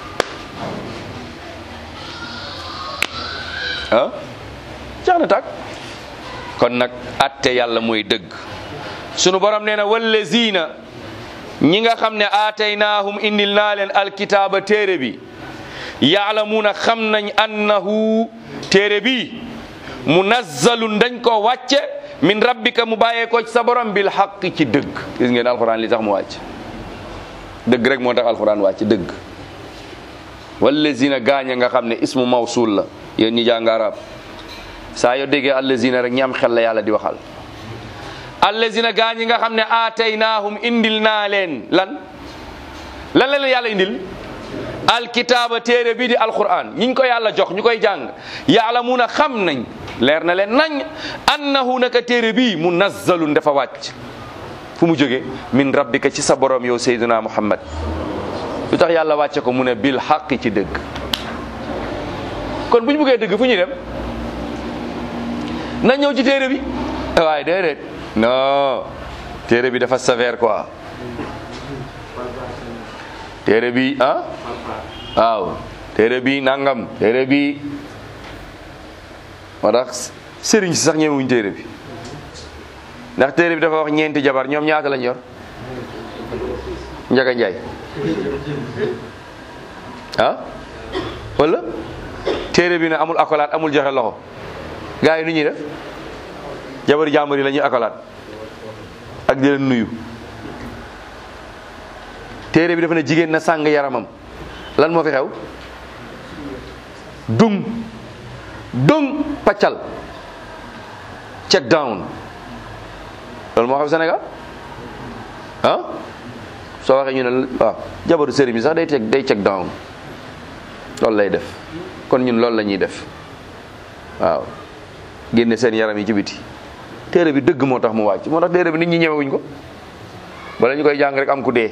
ah jeex na tàkk kon nag atte yàlla mooy dëgg sunu borom nee na wallazina ñi nga xam ne aataynaahum indil naa leen alkitaaba téere bi yaalamuuna xam nañ annahu téere bi munazzalun dañ ko wàcce min rabbika mu bàyyee ko ci sa borom bil xaq ci dëgg gis ngeen alxuraan li tax mu wàcc dëgg rek moo tax alxuraan wàcc dëgg wallazina gaañ nga xam ne ismu mawsul la yéen ñi jàng arab saa yoo déggee allazina rek ñi am xel la yàlla di waxal allazina gaañ nga xam ne aataynaahum indil naa leen lan lan la leen yàlla indil alkitaaba téere bii di alquran ñiñ ko yàlla jox ñu koy jàng yaalamuuna xam nañ leer na leen nañ annahu naka téere bii munazzalun dafa wàcc fu mu jóge min rabbika ci sa borom yow sayduna muhammad lu tax yàlla wàcce ko mu ne bil xaqi ci dëgg kon bu ñu bëggee dëgg fu ñuy dem na ñëw ci téere bi waaye déedéet non téere bi dafa sévère quoi téere bi ah waaw téere bi nangam téere bi moo tax sëriñ si sax ñemewuñ téere bi ndax téere bi dafa wax ñeenti jabar ñoom ñaata lañ yor njaga njaay ah wala téere bi ne amul akolaat amul joxe loxo gars yi nu ñuy def jabari jàmbur yi la ñuy akolaat ak di leen nuyu téere bi dafa ne jigéen na sàng yaramam lan moo fi xew dung dung paccal check down loolu moo xew Sénégal ah soo waxee ñu ne waaw jabaru sëriñ bi sax day teg day check down loolu lay def kon ñun loolu la ñuy def waaw génne seen yaram yi ci biti téere bi dëgg moo tax mu wàcc moo tax téere bi nit ñi ñemewuñ ko bala ñu koy jàng rek am ku dee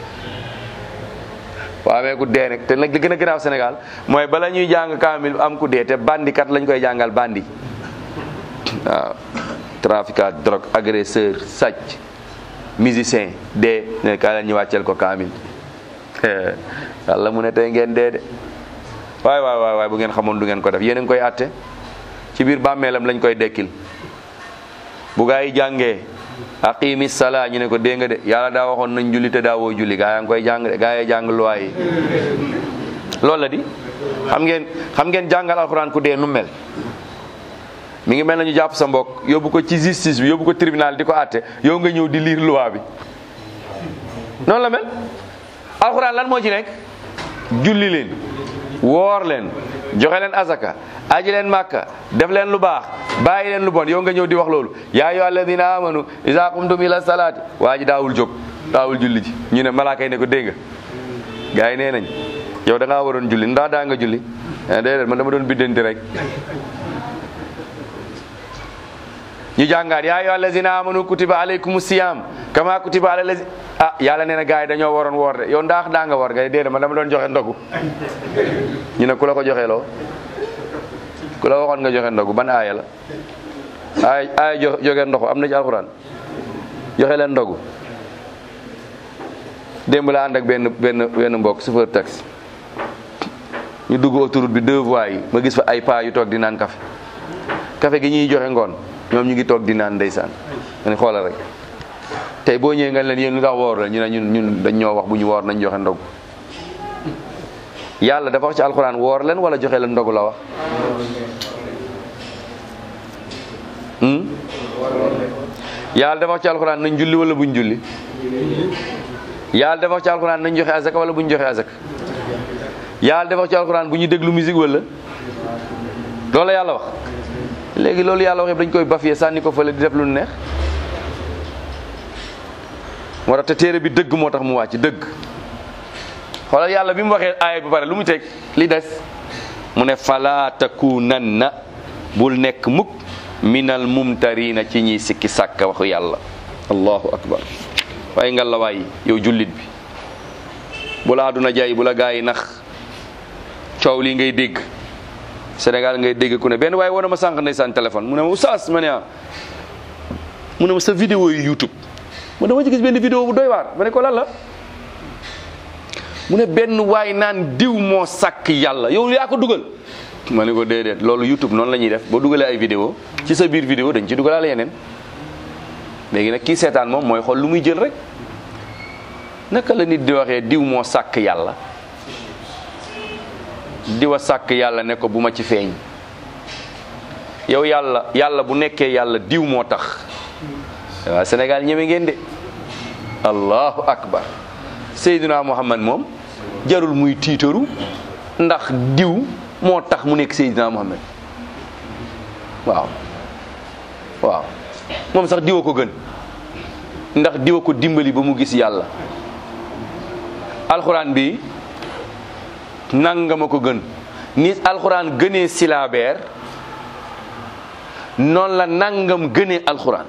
boo amee ku dee nag te nag li gën a garaaw Sénégal mooy bala ñuy jàng kaamil am ku dee te bandikat lañ koy jàngal bandi waaw trafiquant drogue agresseur sàcc musicien dee ne kaa leen ñu wàcceel ko kaamil yàlla mu ne tey ngeen dee de waay waay waay waay bu ngeen xamoon du ngeen ko def yéen a ngi koy atte ci biir bàmmeelam lañ koy dekkil bu gaa yi jàngee aqimi sala ñu ne ko dégg nga de yàlla daa waxoon nañ julli te daawoo julli gaa yaa ngi koy jàng de gaa yi jàng luwaay yi loolu la di xam ngeen xam ngeen jàngal alxuraan ku dee nu mel mi ngi mel na ñu jàpp sa mbokk yóbbu ko ci justice bi yóbbu ko tribunal di ko àtte yow nga ñëw di lire loi bi noonu la mel alxuraan lan moo ci nekk julli leen woor leen joxe leen azaka aji leen màkka def leen lu baax bàyyi leen lu bon yow nga ñëw di wax loolu yaa ayyuha alladina amanu iza qumtum ila salaati waa ji daawul jóg daawul julli ji ñu ne malaaka yi ne ko dégg nga gars yi nee nañ yow da ngaa waroon julli ndax daa nga julli ah déedéet man dama doon biddanti rek ñu jàngaat yaa ayyuha allazina amanu kutiba alaykum siyam kama kutiba ala lazi ah yàlla nee na gars yi dañoo waroon woor de yow ndax daa nga woor nga déedéet man dama doon joxe ndogu ñu ne ku la ko joxe loo ku la waxoon nga joxe ndogu ban aaya la aaya aaya jo joxe ndoxu am na ci alxuraan joxe leen ndogu démb la ànd ak benn benn benn mbokk chauffeur taxi ñu dugg autoroute bi deux voies yi ma gis fa ay paa yu toog di naan café café gi ñuy joxe ngoon ñoom ñu ngi toog di naan ndeysaan ma ne xoolal rek tey boo ñëwee nga leen yéen lu tax woor la ñu ne ñun ñun dañ ñoo wax bu ñu woor nañ joxe ndogu yàlla dafa wax ci alxuraan woor leen wala joxe leen ndogu la wax hmm? yàlla dafa wax ci alxuraan nañ julli wala buñ julli yàlla dafa wax ci alxuraan nañ joxe azaka wala buñ joxe azaka yàlla dafa wax ci alxuraan bu ñuy déglu musique wala loolu la yàlla wax léegi loolu yàlla wax yëpp dañ koy bafiyee sànni ko fële di def lu neex moo tax te téere bi dëgg moo tax mu wàcc dëgg xoolal yàlla bi mu waxee aaya bi pare lu mu teg li des mu ne fala takunanna bul nekk mukk minal mumtarina ci ñiy sikki sàkka waxu yàlla allahu akbar waaye nga la waay yow jullit bi bu la àdduna jaay bu la gaa yi nax coow lii ngay dégg Sénégal ngay dégg ku ne benn waaye wane ma sànq ndeysaan téléphone mu ne ma oustaz ma ne ah mu ne ma sa vidéo yi YouTube ma dama ci gis benn vidéo bu doy waar ma ne ko lan la mu ne benn waay naan diw moo sàkk yàlla yow yaa ko dugal ma ne ko déedéet loolu YouTube noonu la ñuy def boo dugalee ay vidéo ci sa biir vidéo dañ ci dugalaale yeneen léegi nag kii seetaan moom mooy xool lu muy jël rek naka la nit di waxee diw moo sàkk yàlla diwa sàkk yàlla ne ko bu ma ci feeñ yow yàlla yàlla bu nekkee yàlla diw moo tax waaw Sénégal ñeme ngeen de allahu akbar Seydina Muhammad moom jarul muy tiitaru ndax diw moo tax mu nekk Seydina Muhammad waaw waaw moom sax diwa ko gën ndax diwa ko dimbali ba mu gis yàlla alxuraan bi nangama ko gën ni alxuraan gënee silaabeer noonu la nangam gënee alxuraan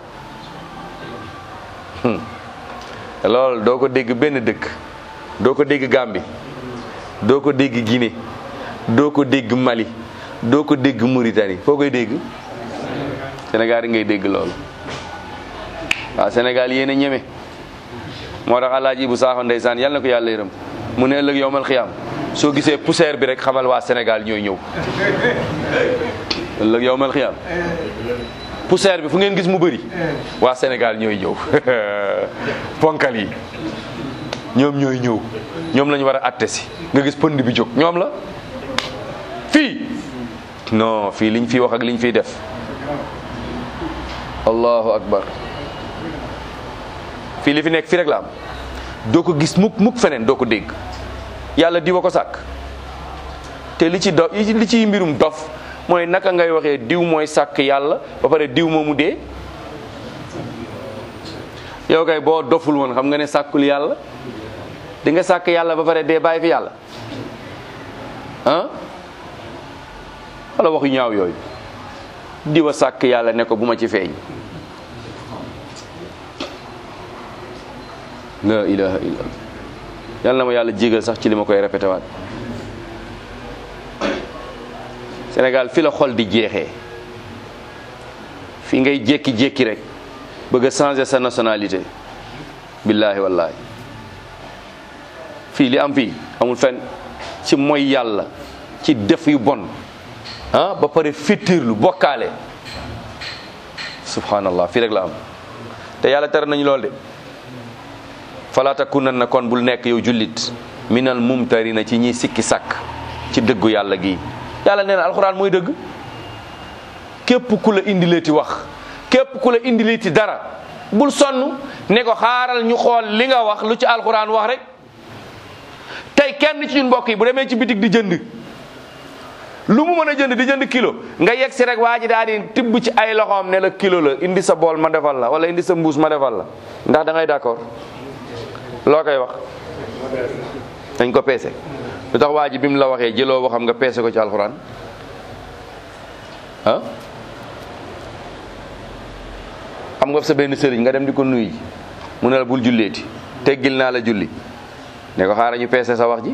loolu doo ko dégg benn dëkk doo ko dégg Gambie doo ko dégg Guinée doo ko dégg Mali doo ko dégg Mauritanie foo koy dégg Sénégal yi ngay dégg loolu waaw Sénégal yéen a ñeme moo tax alaaji bu saaxo ndeysaan yal na ko yàlla yërëm mu ne ëllëg yowmal xiyaam soo gisee poussière bi rek xamal waa Sénégal ñooy ñëw ëllëg yowmal xiyaam poussière bi fu ngeen gis mu bëri waa Sénégal ñooy ñëw ponkal yi ñoom ñooy ñëw ñoom lañu war a atte si nga gis pënd bi jóg ñoom la fii non fii liñ fiy wax ak liñ fiy def allahu akbar fii li fi nekk fii rek la am doo ko gis mukk mukk feneen doo ko dégg yàlla diwa ko sàkk te li ci do li ci mbirum dof mooy naka ngay waxee diw mooy sàkk yàlla ba pare diw moomu dee yow kay boo doful woon xam nga ne sàkkul yàlla di nga sàkk yàlla ba pare dee bàyyi fi yàlla ah wala waxu ñaaw yooyu diwa sàkk yàlla ne ko bu ma ci feeñ la ilaha illallah yàlla na ma yàlla jégal sax ci li ma koy répété waat Sénégal fi la xol di jeexee fi ngay jékki-jékki rek bëgg a changer sa nationalité billaahi wallaahi fii li am fii amul fenn ci mooy yàlla ci def yu bon ah ba pare fittirlu bokkaale subhanallah fii rek la am te yàlla tere nañu lool de fala takunanna kon bul nekk yow jullit minal mumtarina ci ñiy sikki sàkk ci dëggu yàlla gi yàlla nee na alxuraan mooy dëgg képp ku la indileeti wax képp ku la indileeti dara bul sonn ne ko xaaral ñu xool li nga wax lu ci alxuraan wax rek tey kenn ci ñun mbokk yi bu demee ci bitig di jënd lu mu mën a jënd di jënd kilo nga yegg si rek waa ji daal di tibb ci ay loxoom ne la kilo la indi sa bool ma defal la wala indi sa mbuus ma defal la ndax da ngay d'accord loo koy wax dañ ko peese lu tax waa ji bi mu la waxee jëloo waxam nga peese ko ci alxuraan ah xam nga sa benn sëriñ nga dem di ko nuyu ji mu ne la bul julleeti teggil naa la julli ne ko xaaral ñu peese sa wax ji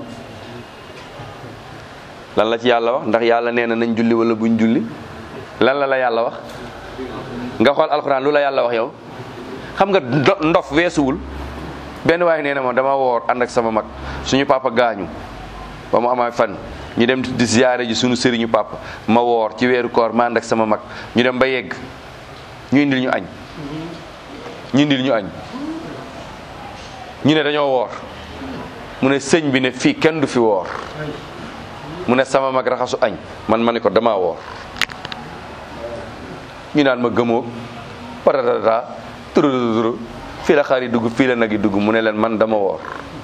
lan la ci yàlla wax ndax yàlla nee na nañ julli wala buñ julli lan la la yàlla wax nga xool alxuraan lu la yàlla wax yow xam nga ndo- ndof weesuwul benn waaye nee na ma dama woor ànd ak sama mag suñu papa gaañu ba mu amaay fan ñu dem di ziyaare ji suñu sëriñu papa ma woor ci weeru koor ma ànd ak sama mag ñu dem ba yegg ñu indil ñu añ ñu indil ñu añ ñu ne dañoo woor mu ne sëñ bi ne fii kenn du fi woor mu ne sama mag raxasu añ man ma ne ko damaa woor ñu naan ma gëmoo patatata turuturu fii la xar yi dugg fii la nag yi dugg mu ne leen man dama woor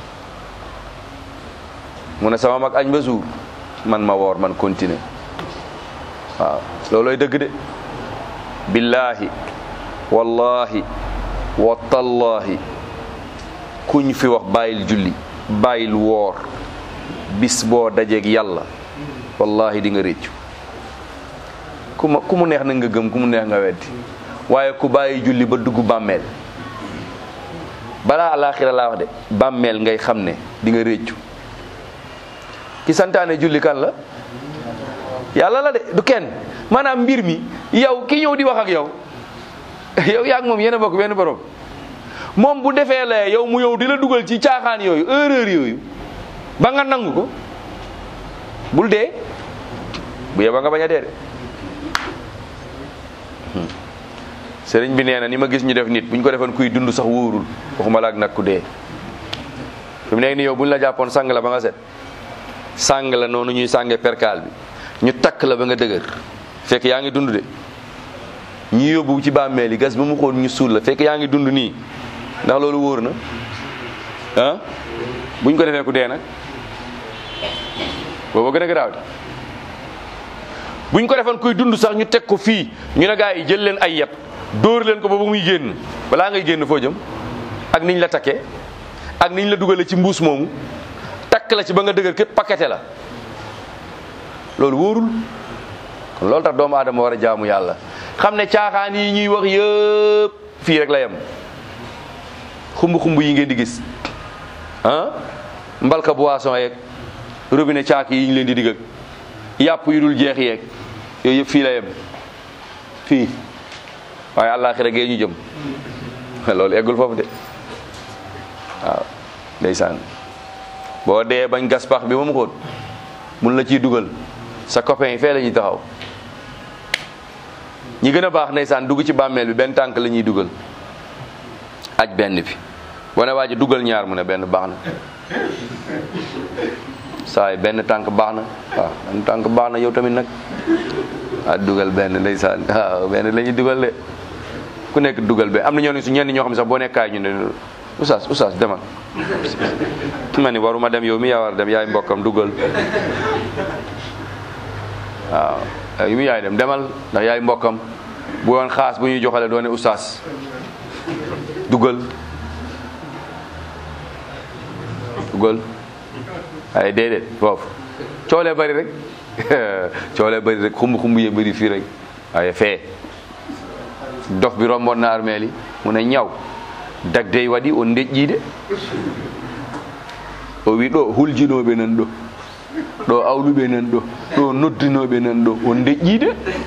mu ne sama mag añ ba suur man ma woor man continuer waaw loolooy dëgg de billahi wallahi wa tallahi kuñ fi wax bàyyil julli bàyyil woor bis boo dajeeg yàlla wallahi di nga réccu ku ma ku mu neex na nga gëm ku mu neex nga weddi waaye ku bàyyi julli ba dugg bàmmeel balaa alaaxira laa wax de bàmmeel ngay xam ne di nga réccu ki santaane julli kan la yàlla la de du kenn maanaam mbir mi yow ki ñëw di wax ak yow yow yaa ak moom yéen a bokk benn borom moom bu defee la yow mu yow di la dugal ci caaxaan yooyu erreur yooyu ba nga nangu ko bul dee bu yeba nga bañ a dee de sëriñ bi nee na ni ma gis ñu def nit bu ñu ko defoon kuy dund sax wóorul waxuma la ak nag ku dee fi mu nekk ni yow bu ñu la jàppoon sang la ba nga set sàng la noonu ñuy sànge perkaal bi ñu takk la ba nga dëgër fekk yaa ngi dund de ñu yóbbu ci bàmmeel yi gas ba mu xool ñu suul la fekk yaa ngi dund nii ndax loolu wóor na ah buñ ko defee ku dee nag booba gën a garaaw de buñ ko defoon kuy dund sax ñu teg ko fii ñu ne gaa yi jël leen ay yet dóor leen ko ba ba muy génn balaa ngay génn foo jëm ak niñ la takkee ak niñ la dugale ci mbuus moomu takk la ci ba nga dëgër képp paqueté la loolu wóorul kon loolu tax doomu aadama war a jaamu yàlla xam ne caaxaan yi ñuy wax yëpp fii rek la yem xumb-xumb yi ngeen di gis ah mbalka boisson yeeg robinet caak yi ñu leen di digg ak yàpp yu dul jeex yeeg yooyu yëpp fii la yem fii waaye àllaaxira gee ñu jëm loolu eggul foofu de waaw ndeysaan boo dee bañ gas pax bi ba mu xóot mun la ciy dugal sa copain yi fee la ñuy taxaw ñi gën a baax ndeysaan dugg ci bàmmeel bi benn tànk la ñuy dugal aj benn bi boo ne waa ji dugal ñaar mu ne benn baax na saay benn tànk baax na waaw benn tànk baax na yow tamit nag ah dugal benn ndeysaan waaw benn la ñuy dugal de ku nekk dugal benn am na ñoo ne su ñenn ñoo xam ne sax boo nekkaay ñu ne oustaz oustaz demal ma ni waruma dem yow mi yaa war dem yaay mbokkam dugal waaw yow mi yaay dem demal ndax yaay mbokkam bu woon xaas bu ñuy joxale doone oustaz dugal dugal waaye déedéet foofu coolee bari rek coolee bari rek xumb xumb yee bari fii rek waaye fee dof bi romboon na armeel yi mu ne ñaw dagdey waɗi o deƴƴiide o wi ɗo huljinoɓe nan ɗo ɗo awluɓe nan ɗo ɗo noddinoɓe nan ɗo o deƴƴiide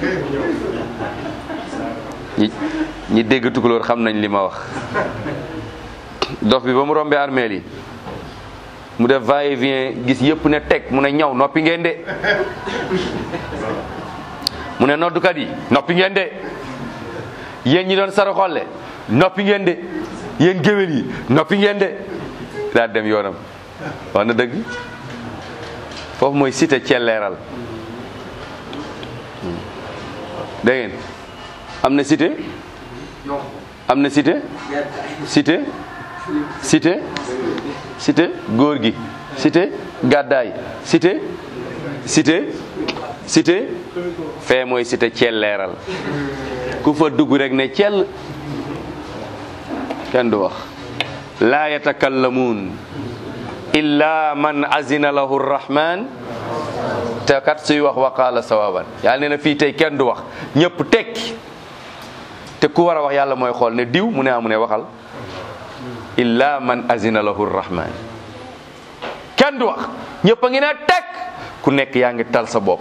ñi ñi dégg tukulóor xam nañ li ma wax dof bi ba mu rombe armeel yi mu def va et vient gis yëpp ne teg mu ne ñaw noppi ngeen de mu ne noddukat yi noppi ngeen de yéen ñi doon sara xolle noppi ngeen de yéen géwél yi noppi ngeen de daal dem yoonam wax na dëgg foofu mooy cité celleeral dégg ngeen am na cité am na cité cité cité cité góor gi cité gàddaay cité cité cité fee mooy cité celleeral ku fa dugg rek ne cell kenn du wax laa yatakallamuun illa man azina lahu rrahman te kat suy wax waqaala sawaban yàlla nee na fii tey kenn du wax ñëpp tekki te ku war a wax yàlla mooy xool ne diw mu ne amu ne waxal illa man azina lahu rrahman kenn du wax ñëpp a ngi ne tekk ku nekk yaa ngi tal sa bopp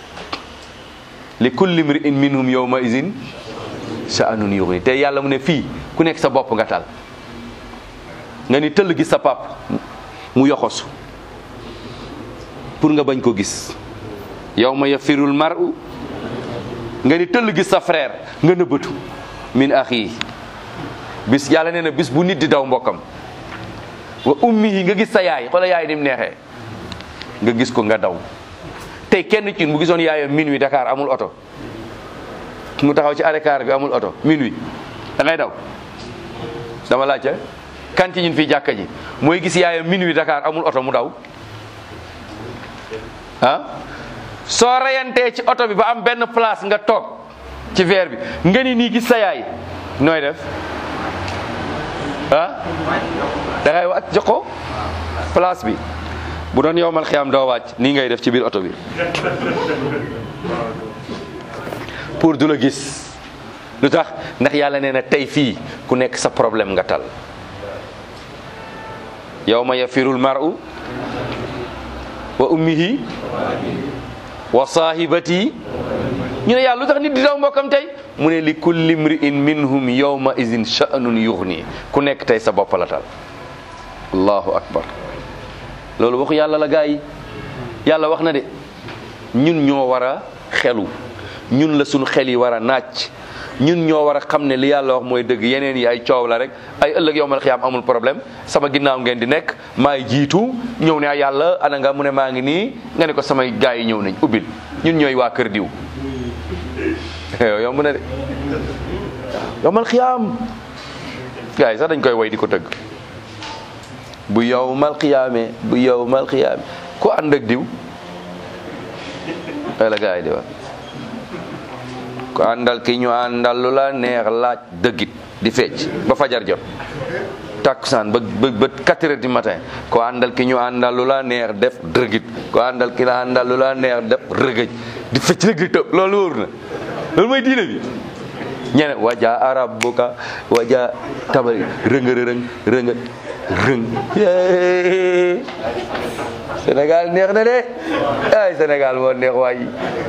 li kulli mri'in minhum yawma izin sha'anun yughni te yàlla mu ne fii ku nekk sa bopp nga tal nga ni tëll gis sa pap mu yoxosu pour nga bañ ko gis yawma yafirul mar'u nga ni tëll gis sa frère nga nëbbatu min axi bis yàlla nee na bis bu nit di daw mbokkam wa ummihi nga gis sa yaay xoola yaay ni mu neexee nga gis ko nga daw tey kenn ci mu gisoon yaayam minuit Dakar amul oto mu taxaw ci arrêt car bi amul oto minuit da ngay daw dama laajte kan ci ñun fii jàkka ji mooy gis yaayam minuit Dakar amul oto mu daw ah soo reyantee ci oto bi ba am benn place nga toog ci verre bi nga ni nii gis sa yaay nooy def ah da ngay wàcc jox ko place bi bu doon yow mal xiyaam doo wàcc nii ngay def ci biir oto bi pour du la gis lu tax ndax yàlla nee na tey fii ku nekk sa problème nga tal yawma yafirul mar'u wa ummihi wa sahibati ñu ne yàlla lu tax nit di daw mbokkam tey mu ne li kulli mri'in minhum yawma izin sha'nun yughni ku nekk tey sa bopp la tal allahu akbar loolu waxu yàlla la gaa yi yàlla wax na de ñun ñoo war a xelu ñun la suñu xel yi war a naaj ñun ñoo war a xam ne li yàlla wax mooy dëgg yeneen yi ay coow la rek ay ëllëg yowmal xiyaam amul problème sama ginnaaw ngeen di nekk maay jiitu ñëw ne yàlla ana nga mu ne maa ngi nii nga ne ko samay gaa yi ñëw nañ ubbil ñun ñooy waa kër diw yomb na de yowmal xiyaam gaa yi sax dañ koy way di ko tëgg bu yowmal xiyaamee bu yowmal xiyaamee ku ànd ak diw ay la gaa yi di wax ku àndal ki ñu àndal lu la neex laaj dëggit di fecc ba fajar jot takkusaan ba ba ba quatre heures du matin ko àndal ki ñu àndal lu la neex def dërgit ko àndal ki la àndal lu la neex def rëgëj di fecc rek di tëb loolu wóor na loolu mooy diine bi ñene waja arabuka waja tabari rënga rëng rënga rëng Sénégal neex na de ay Sénégal moo neex waay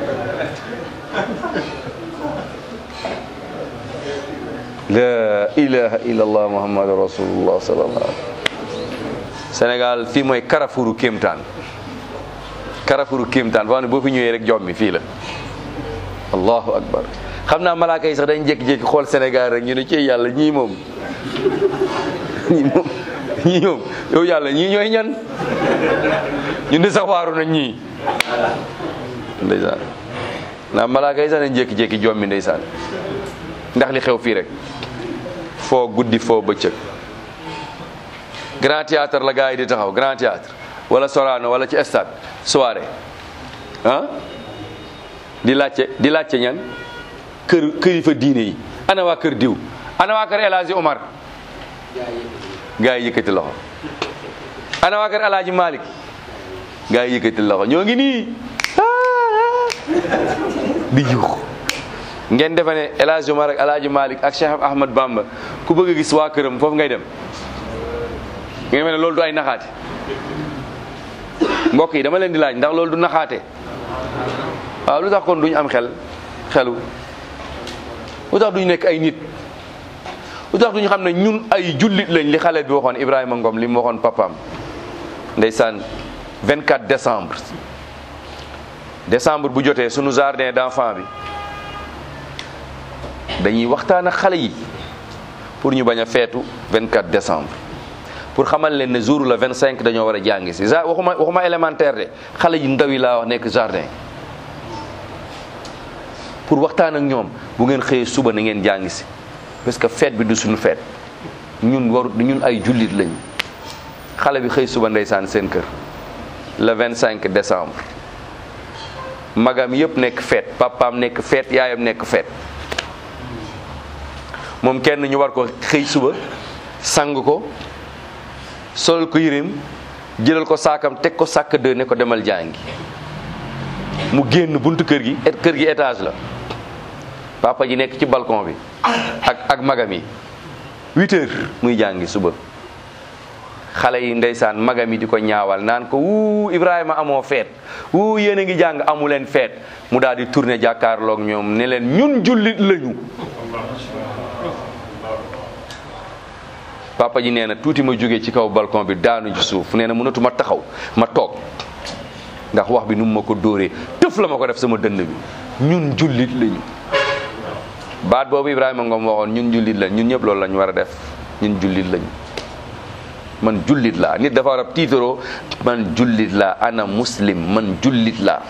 la ilaha illallah muhammadu rasulullah sallallahu alaihi Sénégal fii mooy Carrefouru kéemtaan Carrefouru kéemtaan boo xam ne boo fi ñëwee rek jommi fii la allahu akbar xam naa malaaka yi sax dañ jékki-jékki xool Sénégal rek ñu ne ci yàlla ñii moom ñii moom ñii moom yow yàlla ñii ñooy ñan ñu ne sax waaru nañ ñii ndeysaan naa malaaka yi sax dañ jékki-jékki jommi ndeysaan ndax li xew fii rek foo guddi foo bëccëg grand théâtre la gars yi di taxaw grand théâtre wala Sorano wala ci stade soirée ah di laajte di laajte ñan kër kërifa diine yi ana waa kër diw ana waa kër El Hadji Omar gars yi yëkkati loxo ana waa kër El Hadji Malick gars yi yëkkati loxo ñoo ngi nii di yuux ngeen defe ne El Hadji Omar ak El Hadji Malick ak Cheikh Ahmad Bamba ku bëgg a gis waa këram foofu ngay dem ngeen defe ne loolu du ay naxaate mbokk yi dama leen di laaj ndax loolu du naxaate waaw lu tax kon duñ am xel xelu lu tax duñ nekk ay nit lu tax duñ xam ne ñun ay jullit lañ li xale bi waxoon Ibrahima Ngom li mu waxoon papaam ndeysaan 24 décembre décembre bu jotee sunu jardin d'enfant bi dañuy waxtaan ak xale yi pour ñu bañ a feetu 24 décembre pour xamal leen ne jour la 25 dañoo war a jàngi si ja waxuma waxuma élémentaire de xale yi ndaw yi laa wax nekk jardin pour waxtaan ak ñoom bu ngeen xëyee suba na ngeen jàngi si parce que fête bi du suñu fête ñun waru ñun ay jullit lañu xale bi xëy suba ndeysaan seen kër le 25 décembre magam yëpp nekk fête papaam nekk fête yaayam nekk fête moom kenn ñu war ko xëy suba sang ko solal ko yëreem jëlal ko saakam teg ko sàkk de ne ko demal jàngi mu génn buntu kër gi et kër gi étage la papa ji nekk ci balcon bi ak ak magam yi huit heures muy jàngi suba xale yi ndeysaan magam yi di ko ñaawal naan ko wuu Ibrahima amoo feet wuu yéen a ngi jàng amu leen feet mu daal di tourné jàkkaarloog ñoom ne leen ñun jullit lañu papa ji nee na tuuti ma jógee ci kaw balcon bi daanu ci suuf nee na mënatuma taxaw ma toog ndax wax bi nu mu ma ko dóoree tëf la ma ko def sama dënn bi ñun jullit lañu baat boobu Ibrahima Ngom waxoon ñun jullit lañ ñun ñëpp loolu lañ war a def ñun jullit lañu man jullit laa nit dafa war a tiitaroo man jullit laa ana muslim man jullit laa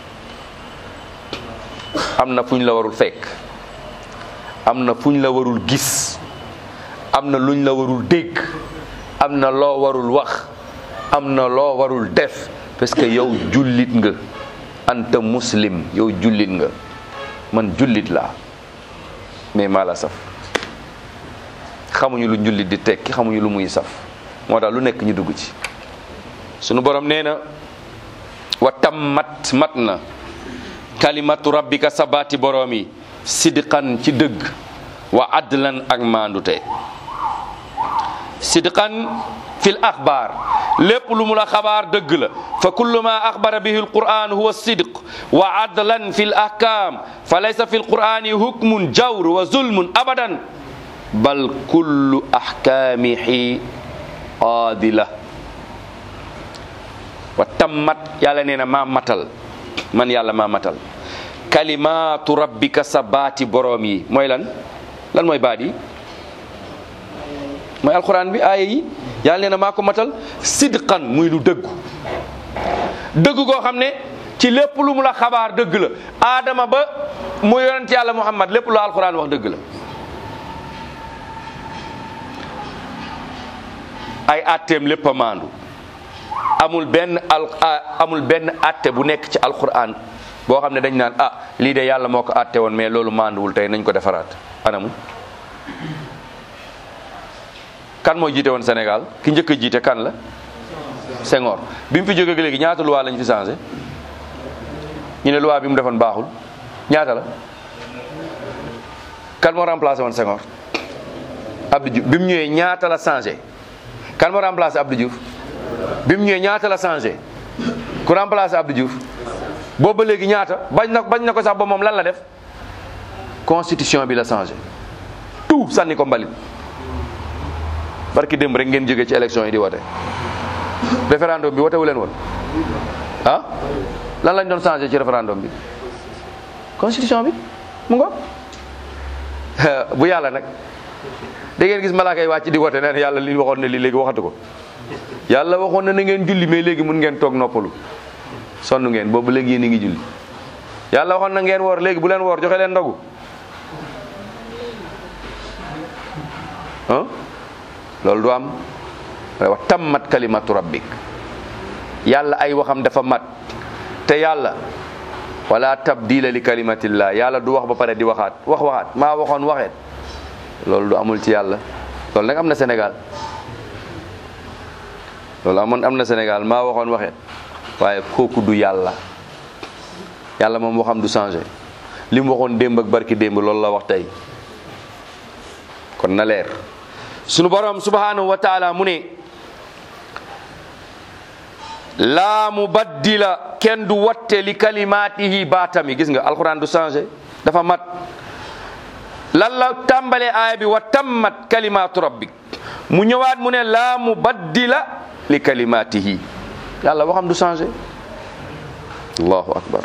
am na fu ñu la warul fekk am na fu ñu la warul gis am na luñ la warul dégg am na loo warul wax am na loo warul def parce que yow jullit nga anta muslim yow jullit nga man jullit laa mais maa la saf xamuñu lu jullit di tekki xamuñu lu muy saf moo tax lu nekk ñu dugg ci sunu borom nee na wa tammat mat na kalimatu rabbika sabaati borom yi sidqan ci dëgg wa adlan ak maandute sidqan fil axbaar lépp lu mu la xabaar dëgg la fa kullu ma axbara bihi alquran huwa sidq wa adlan fi l ahkam fa laysa fi lqurani hukmun jawr wa zulmun abadan bal kullu ahkamihi adila wa tammat yàlla nee na maa matal man yàlla maa matal kalimatu rabbika sa baati boroom yi mooy lan lan mooy baat yi mooy alquran bi aaya yi yàlla nee na maa ko matal sidqan muy lu dëggu dëgg goo xam ne ci lépp lu mu la xabaar dëgg la aadama ba mu yonent yàlla muhammad lépp lu alquran wax dëgg la ay atteem lépp a maandu amul benn al amul benn atte bu nekk ci alquran boo xam ne dañ naan ah lii de yàlla moo ko atte woon mais loolu maanduwul tey nañ ko defaraat anamu kan moo jiite woon Sénégal ki njëkk a jiite kan la Senghor bi mu fi jógee léegi ñaata loi lañ fi changé ñu ne loi bi mu defoon baaxul ñaata la kan moo remplacé woon Senghor Abdou Diouf bi mu ñëwee ñaata la changé kan moo remplacé Abdou Diouf bi mu ñëwee ñaata la changé ku remplacé Abdou Diouf boobu ba léegi ñaata bañ na bañ na ko sax ba moom lan la def constitution bi la changé tout sànni ko mbalit barki démb rek ngeen jógee ci élection yi di wote référendum bi wote wu leen woon ah lan lañ doon changé ci référendum bi constitution bi mu ngo bu yàlla nag da ngeen gis malaaka yi wàcc di wote neen yàlla li waxoon ne li léegi waxatu ko yàlla waxoon na na ngeen julli mais léegi mun ngeen toog noppalu sonn ngeen boobu léegi yéen a ngi julli yàlla waxoon na ngeen woor léegi bu leen woor joxe leen ndogu ah loolu du am wa tammat kalimatu rabbik yàlla ay waxam dafa mat te yàlla wala tabdila li kalimatillah yàlla du wax ba pare di waxaat wax waxaat maa waxoon waxeet loolu du amul ci yàlla loolu nag am na Sénégal loolu amoon am na Sénégal maa waxoon waxeet waaye kooku du yàlla yàlla moom waxam du changé li mu waxoon démb ak barki démb loolu la wax tey kon na leer sunu borom subhanahu wa taala mu ne laa mubaddila kenn du watte li kalimaatihi baatami gis nga alquran du changé dafa mat lan la tàmbalee aaya bi wa tammat kalimatu rabbik mu ñëwaat mu ne laa mubaddila li kalimaatihi yàlla waxam du changé allahu akbar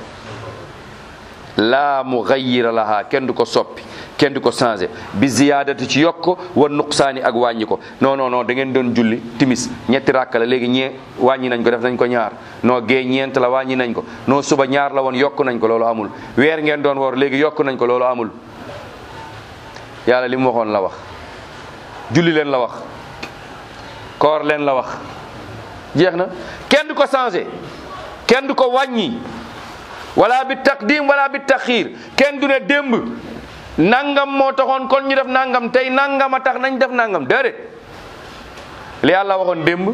laa mugayyira laha kenn du ko soppi kenn du ko changé bi ziyaadati ci yokk wa nuqsaani ak wàññi ko non non non da ngeen doon julli timis ñetti rakk la léegi ñee wàññi nañ ko def nañ ko ñaar noo gee ñeent la wàññi nañ ko noo suba ñaar la woon yokk nañ ko loolu amul weer ngeen doon woor léegi yokk nañ ko loolu amul yàlla li mu waxoon la wax julli leen la wax koor leen la wax jeex na kenn du ko changé kenn du ko wàññi wala bi taqdim wala bi taxiir kenn du ne démb nangam moo taxoon kon ñu def nangam tey nangam a tax nañ def nangam déedéet li yàlla waxoon démb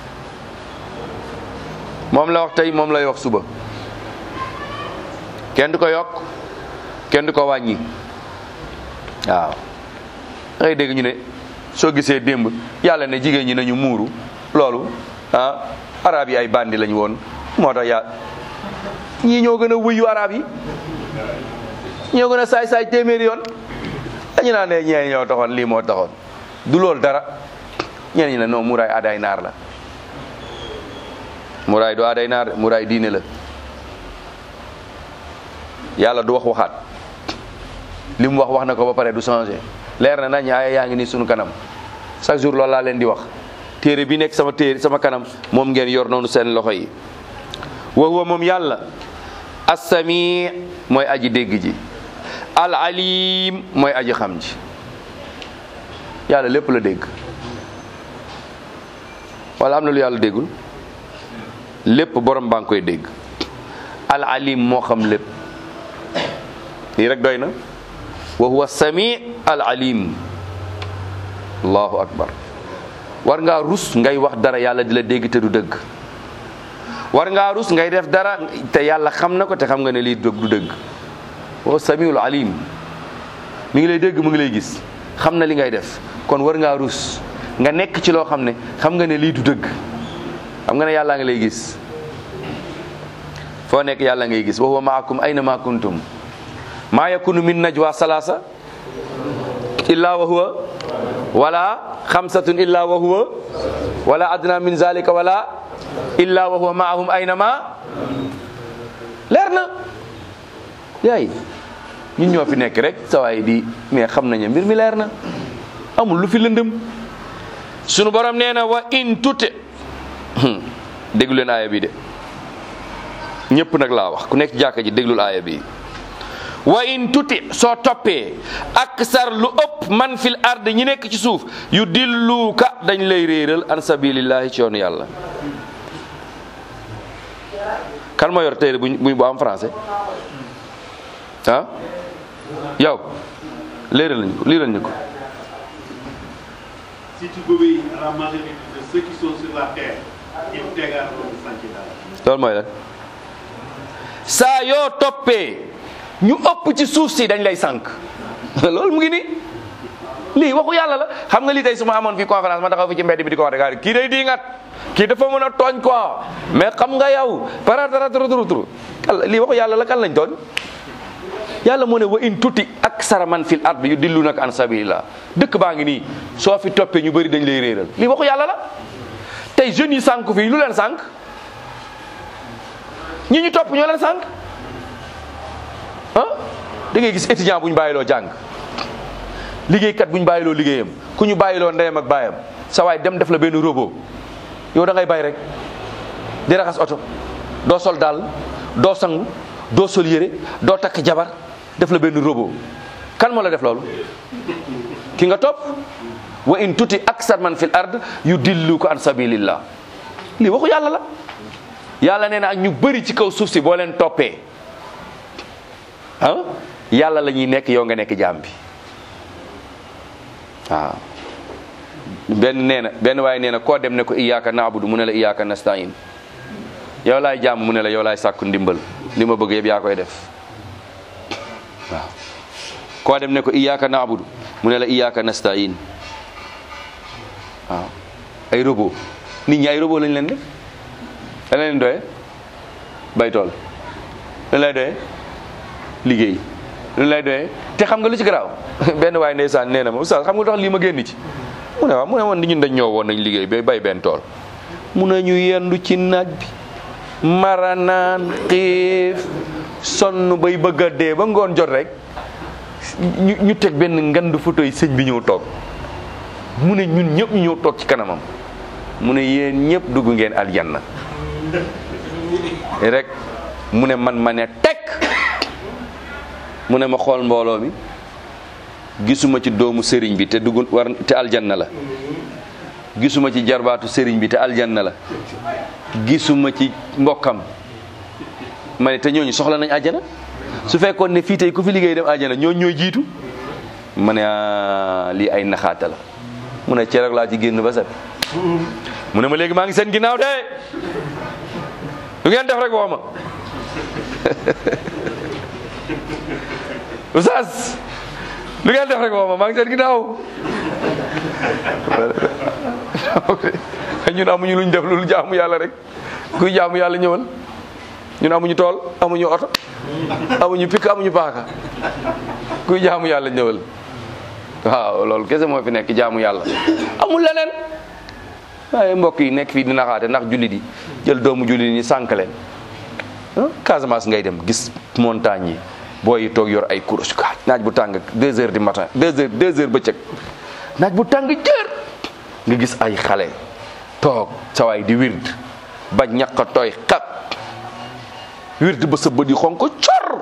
moom la wax tey moom lay wax suba kenn du ko yokk kenn du ko wàññi waaw ngay dégg ñu ne soo gisee démb yàlla ne jigéen ñi nañu muuru loolu ah arab yi ay bandi lañu woon moo tax yaa ñii ñoo gën a wuyu arab yi ñoo gën a saay-saay téeméeri yoon dañu naan ne ñeen ñoo taxoon lii moo taxoon du loolu dara ñeen ñi ne non muraay aaday naar la muraay du aaday naar muraay diine la yàlla du wax waxaat li mu wax wax na ko ba pare du changé leer na nañ ay yaa ngi nii sunu kanam chaque jour loolu laa leen di wax téere bi nekk sama téere sama kanam moom ngeen yor noonu seen loxo yi wa huwa moom yàlla assami mooy aji dégg ji al alim mooy aji xam ji yàlla lépp la dégg wala am na lu yàlla déggul lépp borom baa ngi koy dégg al alim moo xam lépp lii rek doy na wa huwa sami al alim allahu akbar war ngaa rus ngay wax dara yàlla di la dégg te du dëgg war ngaa rus ngay def dara te yàlla xam na ko te xam nga ne lii du dëgg wa samiul alim mi ngi lay dégg mu ngi lay gis xam na li ngay def kon war ngaa rus nga nekk ci loo xam ne xam nga ne lii du dëgg xam nga ne yàlla nga lay gis foo nekk yàlla ngay gis wa huwa maakum ayna ma kuntum maa yakunu min najwa salasa illa wa huwa wala xamsatun illa wa huwa wala adna min zalika wala illa wa huwa maahum aynama leer na yaay ñun ñoo fi nekk rek sawaay di mais xam nañu mbir mi leer na amul lu fi lëndëm sunu borom nee na wa in tute déglu leen aaya bi de ñëpp nag laa wax ku nekk ci jàkka ji déglul aaya bi wa in tuti soo toppee aksar lu ëpp man fil ard ñi nekk ci suuf yu dilluuka dañ lay réeral an sabilillahi ci yoonu yàlla kan moo yor téere bu bu am français ah yow léeral nañu ko liiral ñu ko
Si tu obéis à la majorité de ceux qui sont sur la terre, ils t'égareront du sentier d'Allah.
loolu mooy lan saa yoo toppee ñu ëpp ci suuf si dañ lay sànq loolu mu ngi nii lii waxu yàlla la xam nga lii tey su ma amoon fii conférence ma taxaw fi ci mbedd bi di ko wax rek kii day diingat kii dafa mën a tooñ quoi mais xam nga yow para dara turu turu turu lii waxu yàlla la kan lañ tooñ yàlla moo ne wa in tuti aksara man fil ard yu dillu nag an sabilillah dëkk baa ngi nii soo fi toppee ñu bëri dañ lay réeral lii waxu yàlla la tey jeunes yi sànq fii lu leen sànq ñi ñu topp ñoo leen sànq ah da ngay gis étudiant bu ñu bàyyiloo jàng liggéeykat bu ñu bàyyiloo liggéeyam ku ñu bàyyiloo ndeyam ak baayam sa waay dem def la benn robot yow da ngay bay rek di raxas oto doo sol daal doo sangu doo sol yére doo takk jabar def la benn robot kan moo la def loolu ki nga topp wa in tuti aksar man fil ard yu dillu ko an sabilillah lii waxu yàlla la yàlla nee na ak ñu bëri ci kaw suuf si boo leen toppee ah yàlla la ñuy nekk yow nga nekk jaam bi waaw benn nee na benn waaye nee na koo dem ne ko iyyaka na'budu mu ne la iyyaka nasta'in yow laay jaam mu ne la yow laay sàkku ndimbal li ma bëgg yëpp yaa koy def waaw koo dem ne ko iyyaka na'budu mu ne la iyyaka nasta'in waaw ay robot nit ñi ay robot lañ leen def lan leen doye bay tool lan lay doye liggéey lu lay doyee te xam nga lu ci garaaw benn waay ndeysaan nee na ma oustaz xam nga lu tax lii ma génn ci mu ne waaw mu ne woon ni ñun dañ ñëw woon nañ liggéey ba bay benn tool mun nañu yendu ci naaj bi maranaan xiif sonn bay bëgg a dee ba ngoon jot rek ñu ñu teg benn ngandu photo yi sëñ bi ñëw toog mu ne ñun ñëpp ñu ñëw toog ci kanamam mu ne yéen ñëpp dugg ngeen aljanna rek mu ne man ma ne tekk mu ne ma xool mbooloo mi gisuma ci doomu sëriñ bi te dugg war te aljanna la gisuma ci jarbaatu sëriñ bi te aljanna la gisuma ci mbokkam ma ne te ñooñu soxla nañ àjjana su fekkoon ne fii tey ku fi liggéey dem àjjana ñooñu ñooy jiitu ma ne ah, lii ay naxaata la mu ne cereeg laa ci génn ba set mu ne ma léegi maa ngi seen ginnaaw de lu ngeen def rek woo ma oustaz lu ngeen def rek woo ma maa ngi seen ginnaaw ñun amuñu luñ def loolu jaamu yàlla rek kuy jaamu yàlla ñëwal ñun amuñu tool amuñu oto amuñu pikk amuñu paaka kuy jaamu yàlla ñëwal waaw loolu kese moo fi nekk jaamu yàlla amul leneen waaye mbokk yi nekk fii di naxaate ndax jullit yi jël doomu jullit ñi sànk leen ah Casamance ngay dem gis montagne yi booy yi toog yor ay kurus ka naaj bu tàng deux heures du matin deux heures deux heures bëccëg naaj bu tàng jër nga gis ay xale toog sawaay di wird ba ñàkk a tooy xat wird ba sa bët yi xonk ko cor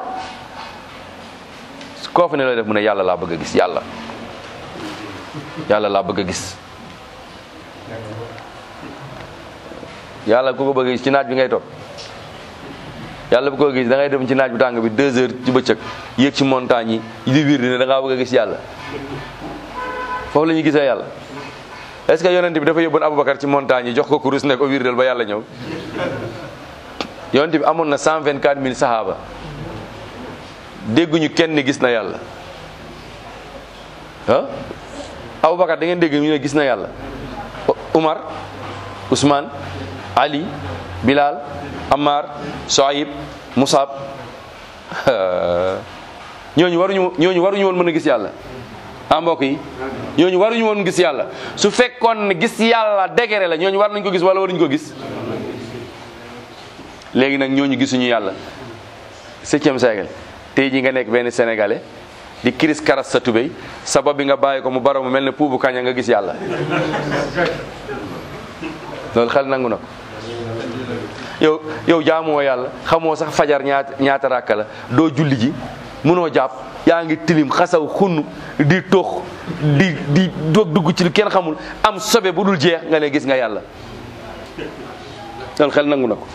koo fa ne la def mu ne yàlla laa bëgg a gis yàlla yàlla laa bëgg a gis yàlla ku ko bëgg a gis ci naaj bi ngay toog yàlla bu ko gis da ngay dem ci naaj bu tàng bi deux heures ci bëccëg yéeg ci montagne yi di wir ne da ngaa bëgg a gis yàlla foofu la ñuy gisee yàlla est-ce que yonent bi dafa yóbboon Aboubacar ci montagne yi jox ko kurus ne ko wirdal ba yàlla ñëw yonent bi amoon na cent vingt quatre mille sahaaba dégguñu kenn gis na yàlla ah Aboubacar da ngeen dégg ñu ne gis na yàlla Umar Ousmane Ali Bilal Ammar Soayib Musab ñooñu waruñu ñooñu waruñu woon mën a gis yàlla ah mbokk yi ñooñu waruñu woon gis yàlla su fekkoon ne gis yàlla dégere la ñooñu war nañ ko gis wala waruñu ko gis léegi nag ñooñu gisuñu yàlla septième siècle tey ji nga nekk benn sénégalais di kiris karas sa tubéy sabab bi nga bàyyi ko mu baro mu mel ne puubu kaña nga gis yàlla loolu xel nangu na ko yow yow jaamuwoo yàlla xamoo sax fajar ñaata ñaata ràkka la doo julli ji mënoo jàpp yaa ngi tilim xasaw xunn di tox di di doog dugg ci lu kenn xamul am sobe bu dul jeex nga ne gis nga yàlla loolu xel nangu na ko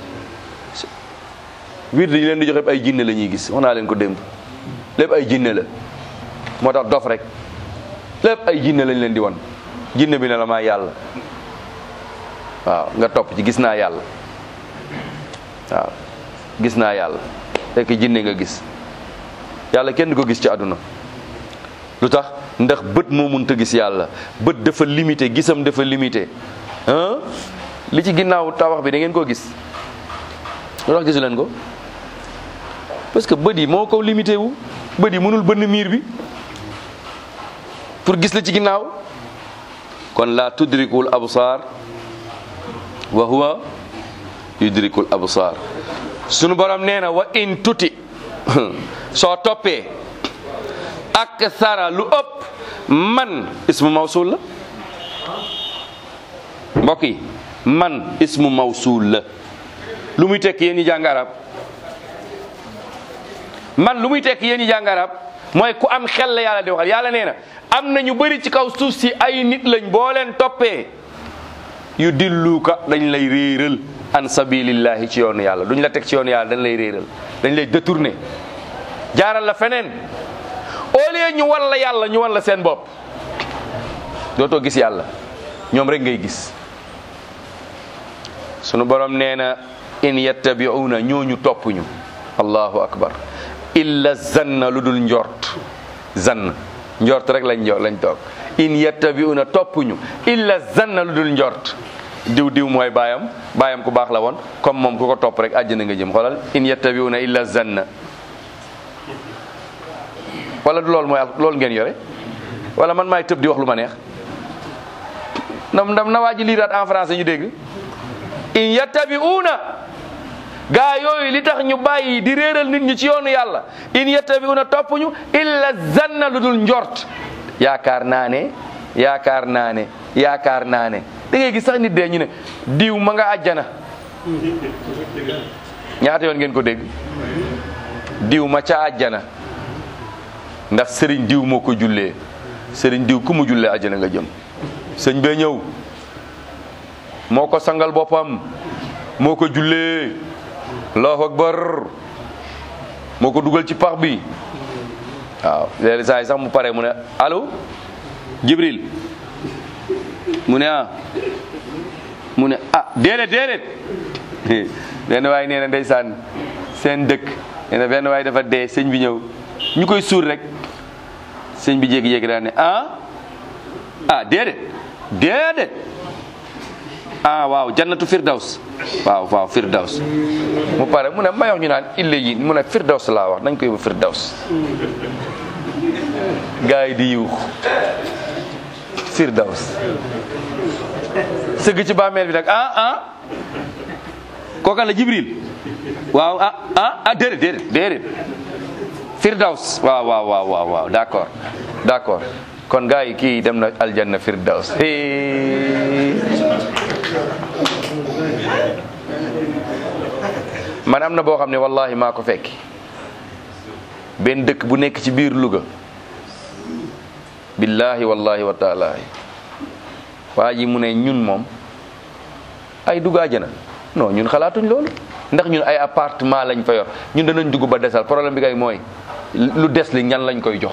wird yi leen di joxe ay jinne la ñuy gis wax naa leen ko démb lépp ay jinne la moo tax dof rek lépp ay jinne lañ leen di won jinne bi ne la maa yàlla waaw nga topp ci gis naa yàlla waaw gis naa yàlla fekk jinne nga gis yàlla kenn du ko gis ci àdduna lu tax ndax bët moo mënta gis yàlla bët dafa limité gisam dafa limité ah li ci ginnaaw tabax bi da ngeen koo gis lu tax gisu leen ko parce que bët yi moo ko limité wu bët yi mënul bënn miir bi pour gis la ci ginnaaw kon la tudrikul absar wa huwa yudrikul absar sunu borom nee na wa in tuti soo toppee ak sara lu ëpp man ismu mawsul la mbokk yi man ismu mawsul la lu muy tekk yéen ñi jàng arab man lu muy tekk yéen ñi jàng arab mooy ku am xel la yàlla di waxal yàlla nee na am na ñu bëri ci kaw suuf si ay nit lañ boo leen toppee yu dilluka dañ lay réeral an sabilillahi ci yoonu yàlla duñ la teg ci yoonu yàlla dañ lay réeral dañ lay détourné jaaral la feneen au lieu ñu wan la yàlla ñu wan la seen bopp dootoo gis yàlla ñoom rek ngay gis sunu borom nee na in yattabi'una ñooñu topp ñu allahu akbar illa zanna lu dul njort zann njort rek lañ jo lañ toog in yattabi'una topp ñu illa zanna lu dul njort diw diw mooy baayam baayam ku baax la woon comme moom ku ko topp rek àjjana nga jëm xoolal in yattabi'una illa zanna wala du loolu mooy loolu ngeen yore wala man maay tëb di wax lu ma neex ndam ndam na waa ji liiraat en français ñu dégg in yattabi'una gaa yooyu li tax ñu bàyyi di réeral nit ñi ci yoonu yàlla in yattabi'una topp ñu illa zanna lu dul njort yaakaar naa ne yaakaar naa ne yaakaar naa ne da ngay gis sax nit dee ñu ne diw ma nga àjjana ñaata yoon ngeen ko dégg diw ma ca àjjana ndax sëriñ diw moo ko jullee sëriñ diw ku mu jullee àjjana nga jëm sëñ bee ñëw moo ko sangal boppam moo ko jullee allahu akbar moo ko dugal ci pax bi waaw léegi saa yi sax mu pare mu ne allo jibril mu ne ah mu ne ah déedéet déedéet benn waay nee na ndeysaan seen dëkk nee na benn waay dafa dee sëñ bi ñëw ñu koy suur rek sëñ bi jékki-jékki daal ne ah ah déedéet déedéet ah waaw jannatu firdaws waaw waaw firdaws mu pare mu ne may wax ñu naan ille yi mu ne firdaws laa wax nañ ko yóbbu firdaws gars yi di yuux firdaws sëgg ci bàmmeel bi nag ah ah kooka la jibril waaw ah ah ah déedéet déedéet déedéet firdaws waaw waaw waaw waaw waaw d'accord d'accord kon gars yi kii dem na aljanna firdaws man am na boo xam ne wallahi maa ko fekki benn dëkk bu nekk ci biir Louga billahi wallahi wa taala waa ji mu ne ñun moom ay dugg àjjana non ñun xalaatuñ loolu ndax ñun ay appartement lañ fa yor ñun danañ dugg ba desal problème bi kay mooy lu des li ñan lañ koy jox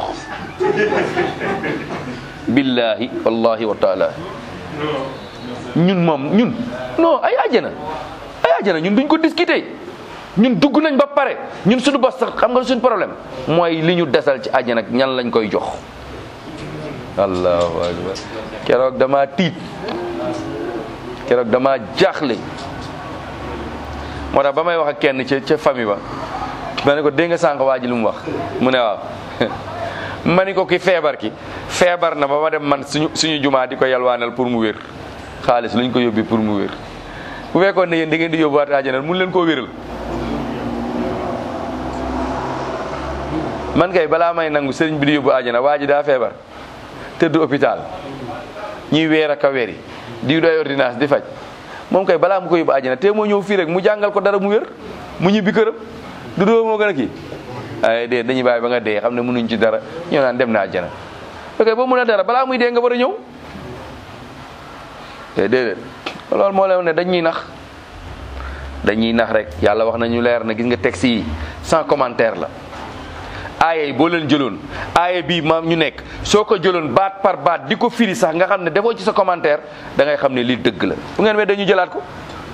billahi wallahi wa taala ñun moom ñun non ay àjjana ay àjjana ñun duñ ko discuter ñun dugg nañ ba pare ñun suñu bos sax xam nga suñu problème mooy li ñu desal ci àjjana ñan lañ koy jox allahu akbar keroog dama tiit keroog dama jaaxle moo tax ba may wax ak kenn ca ca famille ba ma ne ko dégg nga sànq waa ji lu mu wax mu ne waaw ma ni ko ki feebar ki feebar na ba ma dem man suñu suñu jumaa di ko yalwaanal pour mu wér xaalis luñ ko yóbbi pour mu wér bu fekkoon ne yéen da ngeen di yóbbuwaat àjjana mun leen koo wéral man kay balaa may nangu sëriñ bi di yóbbu àjjana waa ji daa feebar tëdd hôpital ñuy weer ak a weri di doy ordonnance di faj moom kay balaa mu ko yóbbu àjjana te moo ñëw fii rek mu jàngal ko dara mu wér mu ñibbi këram du doo moo gën a kii ay dee dañuy bàyyi ba nga dee xam ne mënuñ ci dara ñoo naan dem na àjjana ok boo mën a dara balaa muy dee nga war a ñëw te déedéet loolu moo leen ne dañuy nax dañuy nax rek yàlla wax nañu leer na gis nga texte yi sans commentaire la aaya yi boo leen jëloon aaya bii maam ñu nekk soo ko jëloon baat par baat di ko firi sax nga xam ne defoo ci sa commentaire da ngay xam ne lii dëgg la bu ngeen wee dañu jëlaat ko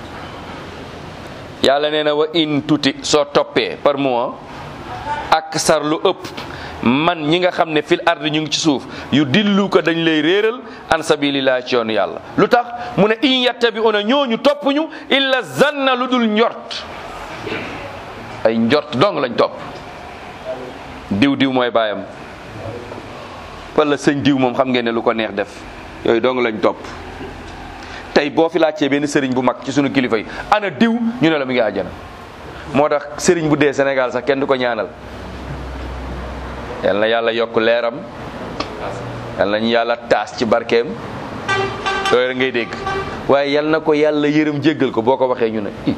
yàlla nee na wa in tuti soo toppee par mois ak sar lu ëpp man ñi nga xam ne fil ardi ñu ngi ci suuf yu dillu ko dañ lay réeral an sabilillah ci yoonu yàlla lu tax mu ne in yattabi'una ñooñu topp ñu illa zanna lu dul njort ay njort dong lañ topp diw diw mooy baayam wala sëñ diw moom xam ngeen ne lu ko neex def yooyu dong lañ topp tey boo fi laajtee benn sëriñ bu mag ci sunu kilifa yi ana diw ñu ne la mu ngi àjjana moo tax sëriñ bu dee Sénégal sax kenn du ko ñaanal yal na yàlla yokk leeram yal nañu yàlla taas ci barkeem yooyu rek ngay dégg waaye yal na ko yàlla yërëm jéggal ko boo ko waxee ñu ne i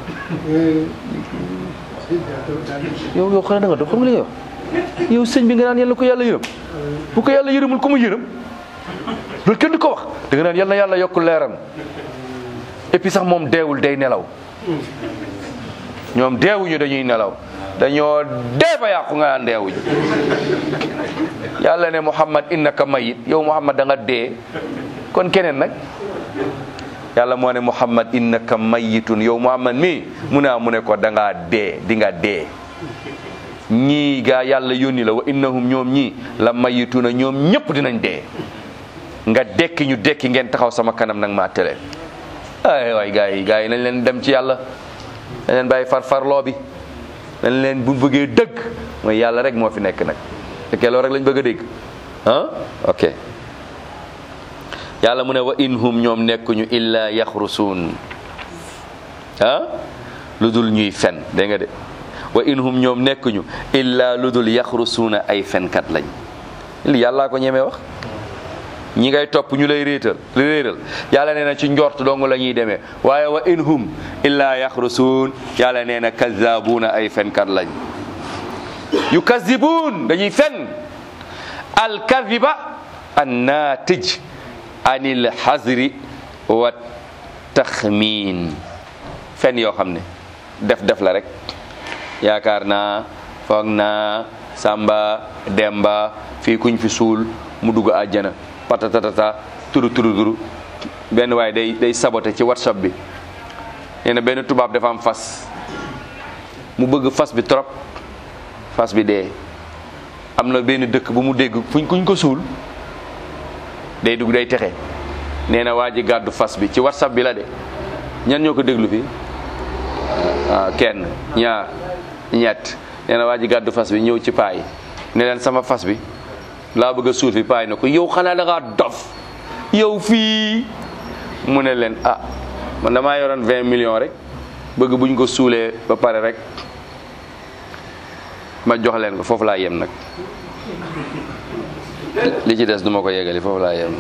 yow yow xanaa da nga dox xam nga li nga wax yow sëñ bi nga naan yàlla ko yàlla yërëm bu ko yàlla yërëmul ku mu yërëm loolu kenn du ko wax da nga naan yal na yàlla yokk leeram et puis sax moom deewul day nelaw ñoom deewuñu dañuy nelaw dañoo dee ba yàqu nga naan deewuñu yàlla ne Muhammad innaka mayit yow Muhammad da nga dee kon keneen nag yàlla moo ne Muhammad innaka mayitun yow Muhammad mi mu ne mu ne ko da ngaa dee di nga dee ñii gaa yàlla yónni la wa innahum ñoom ñii la mayituna ñoom ñëpp dinañ dee nga dekki ñu dekki ngeen taxaw sama kanam nag maa tële ay waay gaa yi gaa yi nañ leen dem ci yàlla nañ leen bàyyi farfarloo bi nañ leen bu bëggee dëgg mooy yàlla rek moo fi nekk nag fekkee loolu rek lañ bëgg a dégg ah ok yàlla mu ne wa inhum ñoom nekkuñu illa yaxrusuun ah lu dul ñuy fen dégg nga de wa in hum ñoom nekkuñu illa lu dul yaxrusuuna ay fenkat lañ li yàllaa ko ñemee wax ñi ngay topp ñu lay réetal li réeral yàlla nee na ci njort dong la ñuy demee waaye wa in hum illa yaxrusuun yàlla nee na kazabuuna ay fenkat lañ yu kazibuun dañuy fen alkaziba annaatij anil xasri wa taxmiin fen yoo xam ne def def la rek yaakaar naa foog naa samba demba fii kuñ fi suul mu dugg àjjana patatatata turu turu turu benn waaye day day saboté ci whatsapp bi nee na benn tubaab dafa am fas mu bëgg fas bi trop fas bi dee am na benn dëkk bu mu dégg fuñ kuñ ko suul day dugg day texe nee na waa ji gàddu fas bi ci whatsapp bi la de ñan ñoo ko déglu fii ah kenn ñaar ñett nee na waa ji gàddu fas bi ñëw ci paay ne leen sama fas bi laa bëgg a suul fi paay na ko yow xanaa da ngaa dof yow fii mu ne leen ah man damaa yoroon 20 millions rek bëgg buñ ko suulee ba pare rek ma jox leen ko foofu laa yem nag li ci des du ma ko yegali foofu laa yem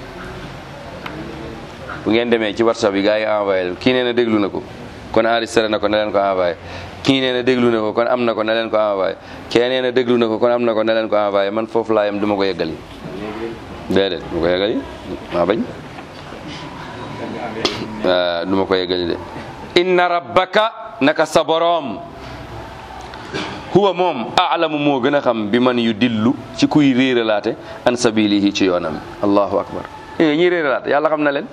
bu ngeen demee ci whatsapp yi gars yi envoyé kii nee na déglu na ko kon enregistré na ko ne leen ko envoyé kii nee na déglu na ko kon am na ko ne leen ko envoyé kee nee na déglu na ko kon am na ko ne leen ko envoyé man foofu laa yem du ma ko yeggali déedéet du ma ko yeggali maa bañ waaw du ma ko yeggali de inna rabbaka naka sa boroom huwa moom aalamu moo gën a xam bi man yu dillu ci kuy réeralaate an sabilihi ci yoonam allahu akbar eh ñiy réeralaate yàlla xam na leen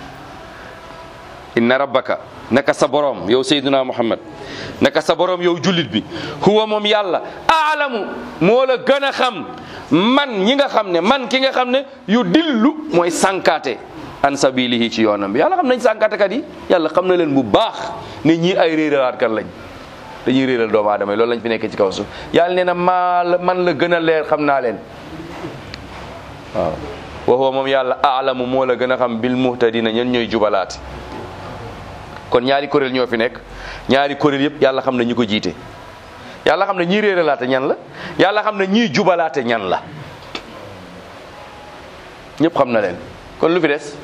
inna rabbaka naka sa boroom yow sayduna muhammad naka sa boroom yow jullit bi huwa moom yàlla aalamu moo la gën a xam man ñi nga xam ne man ki nga xam ne yu dillu mooy sànkaate an sabilihi ci yoonam bi yàlla xam nañ sànkaatekat yi yàlla xam na leen bu baax ne ñii ay réeralaatkat lañ dañuy réeral doomu aadama yi loolu lañ fi nekkee ci kaw suuf yàlla nee na maa la man la gën a leer xam naa leen waaw wa huwa moom yàlla aalamu moo la gën a xam bil muhtadina ñen ñooy jubalaati kon ñaari kuréel ñoo fi nekk ñaari kuréel yëpp yàlla xam na ñu ko jiite yàlla xam ne ñii réeralaate ñan la yàlla xam ne ñii jubalaate ñan la ñëpp xam na leen kon lu fi des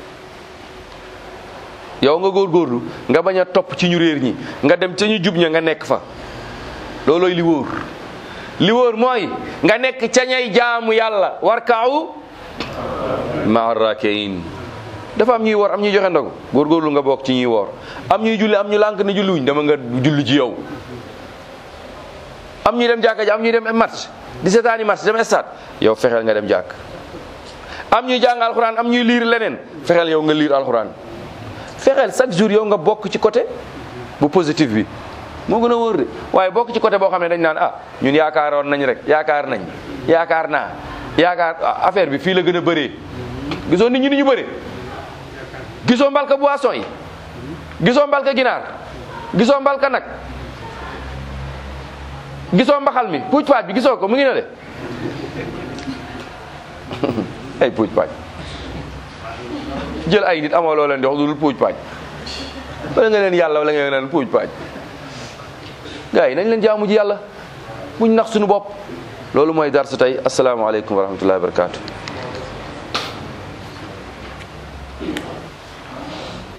yow nga góorgóorlu nga bañ a topp ci ñu réer ñi nga dem ca ñu jub ña nga nekk fa loolooy li wóor li wóor mooy nga nekk ca ñay jaamu yàlla war kaawu maa rakiin dafa am ñuy woor am ñuy joxe ndogu góorgóorlu nga bokk ci ñuy woor am ñuy julli am ñu lànk ne julli wuñ dama nga julli ci yow am ñuy dem jàkka ji am ñuy dem match di seetaani match dem stade yow fexeel nga dem jàkk am ñuy jàng alxuraan am ñuy liir leneen fexeel yow nga liir alxuraan fexeel chaque jour yow nga bokk ci côté bu positif bi moo gën a wóor de waaye bokk ci côté boo xam ne dañ naan ah ñun yaakaaroon nañ rek yaakaar nañ yaakaar naa yaakaar affaire bi fii la gën a bëree gisoo nit ñi ni ñu bëree gisoo mbalka boisson yi gisoo mbalka ginaar gisoo mbalka nag gisoo mbaxal mi puuj paaj bi gisoo ko mu ngi ne de ay puuj paaj jël ay nit amoo loo leen di wax lu dul puuj paaj wala nga leen yàlla wala nga leen puuj paaj gars yi nañ leen jaamu ji yàlla buñ nax suñu bopp loolu mooy dar sa tey asalaamaaleykum wa rahmatullahi wa barakatu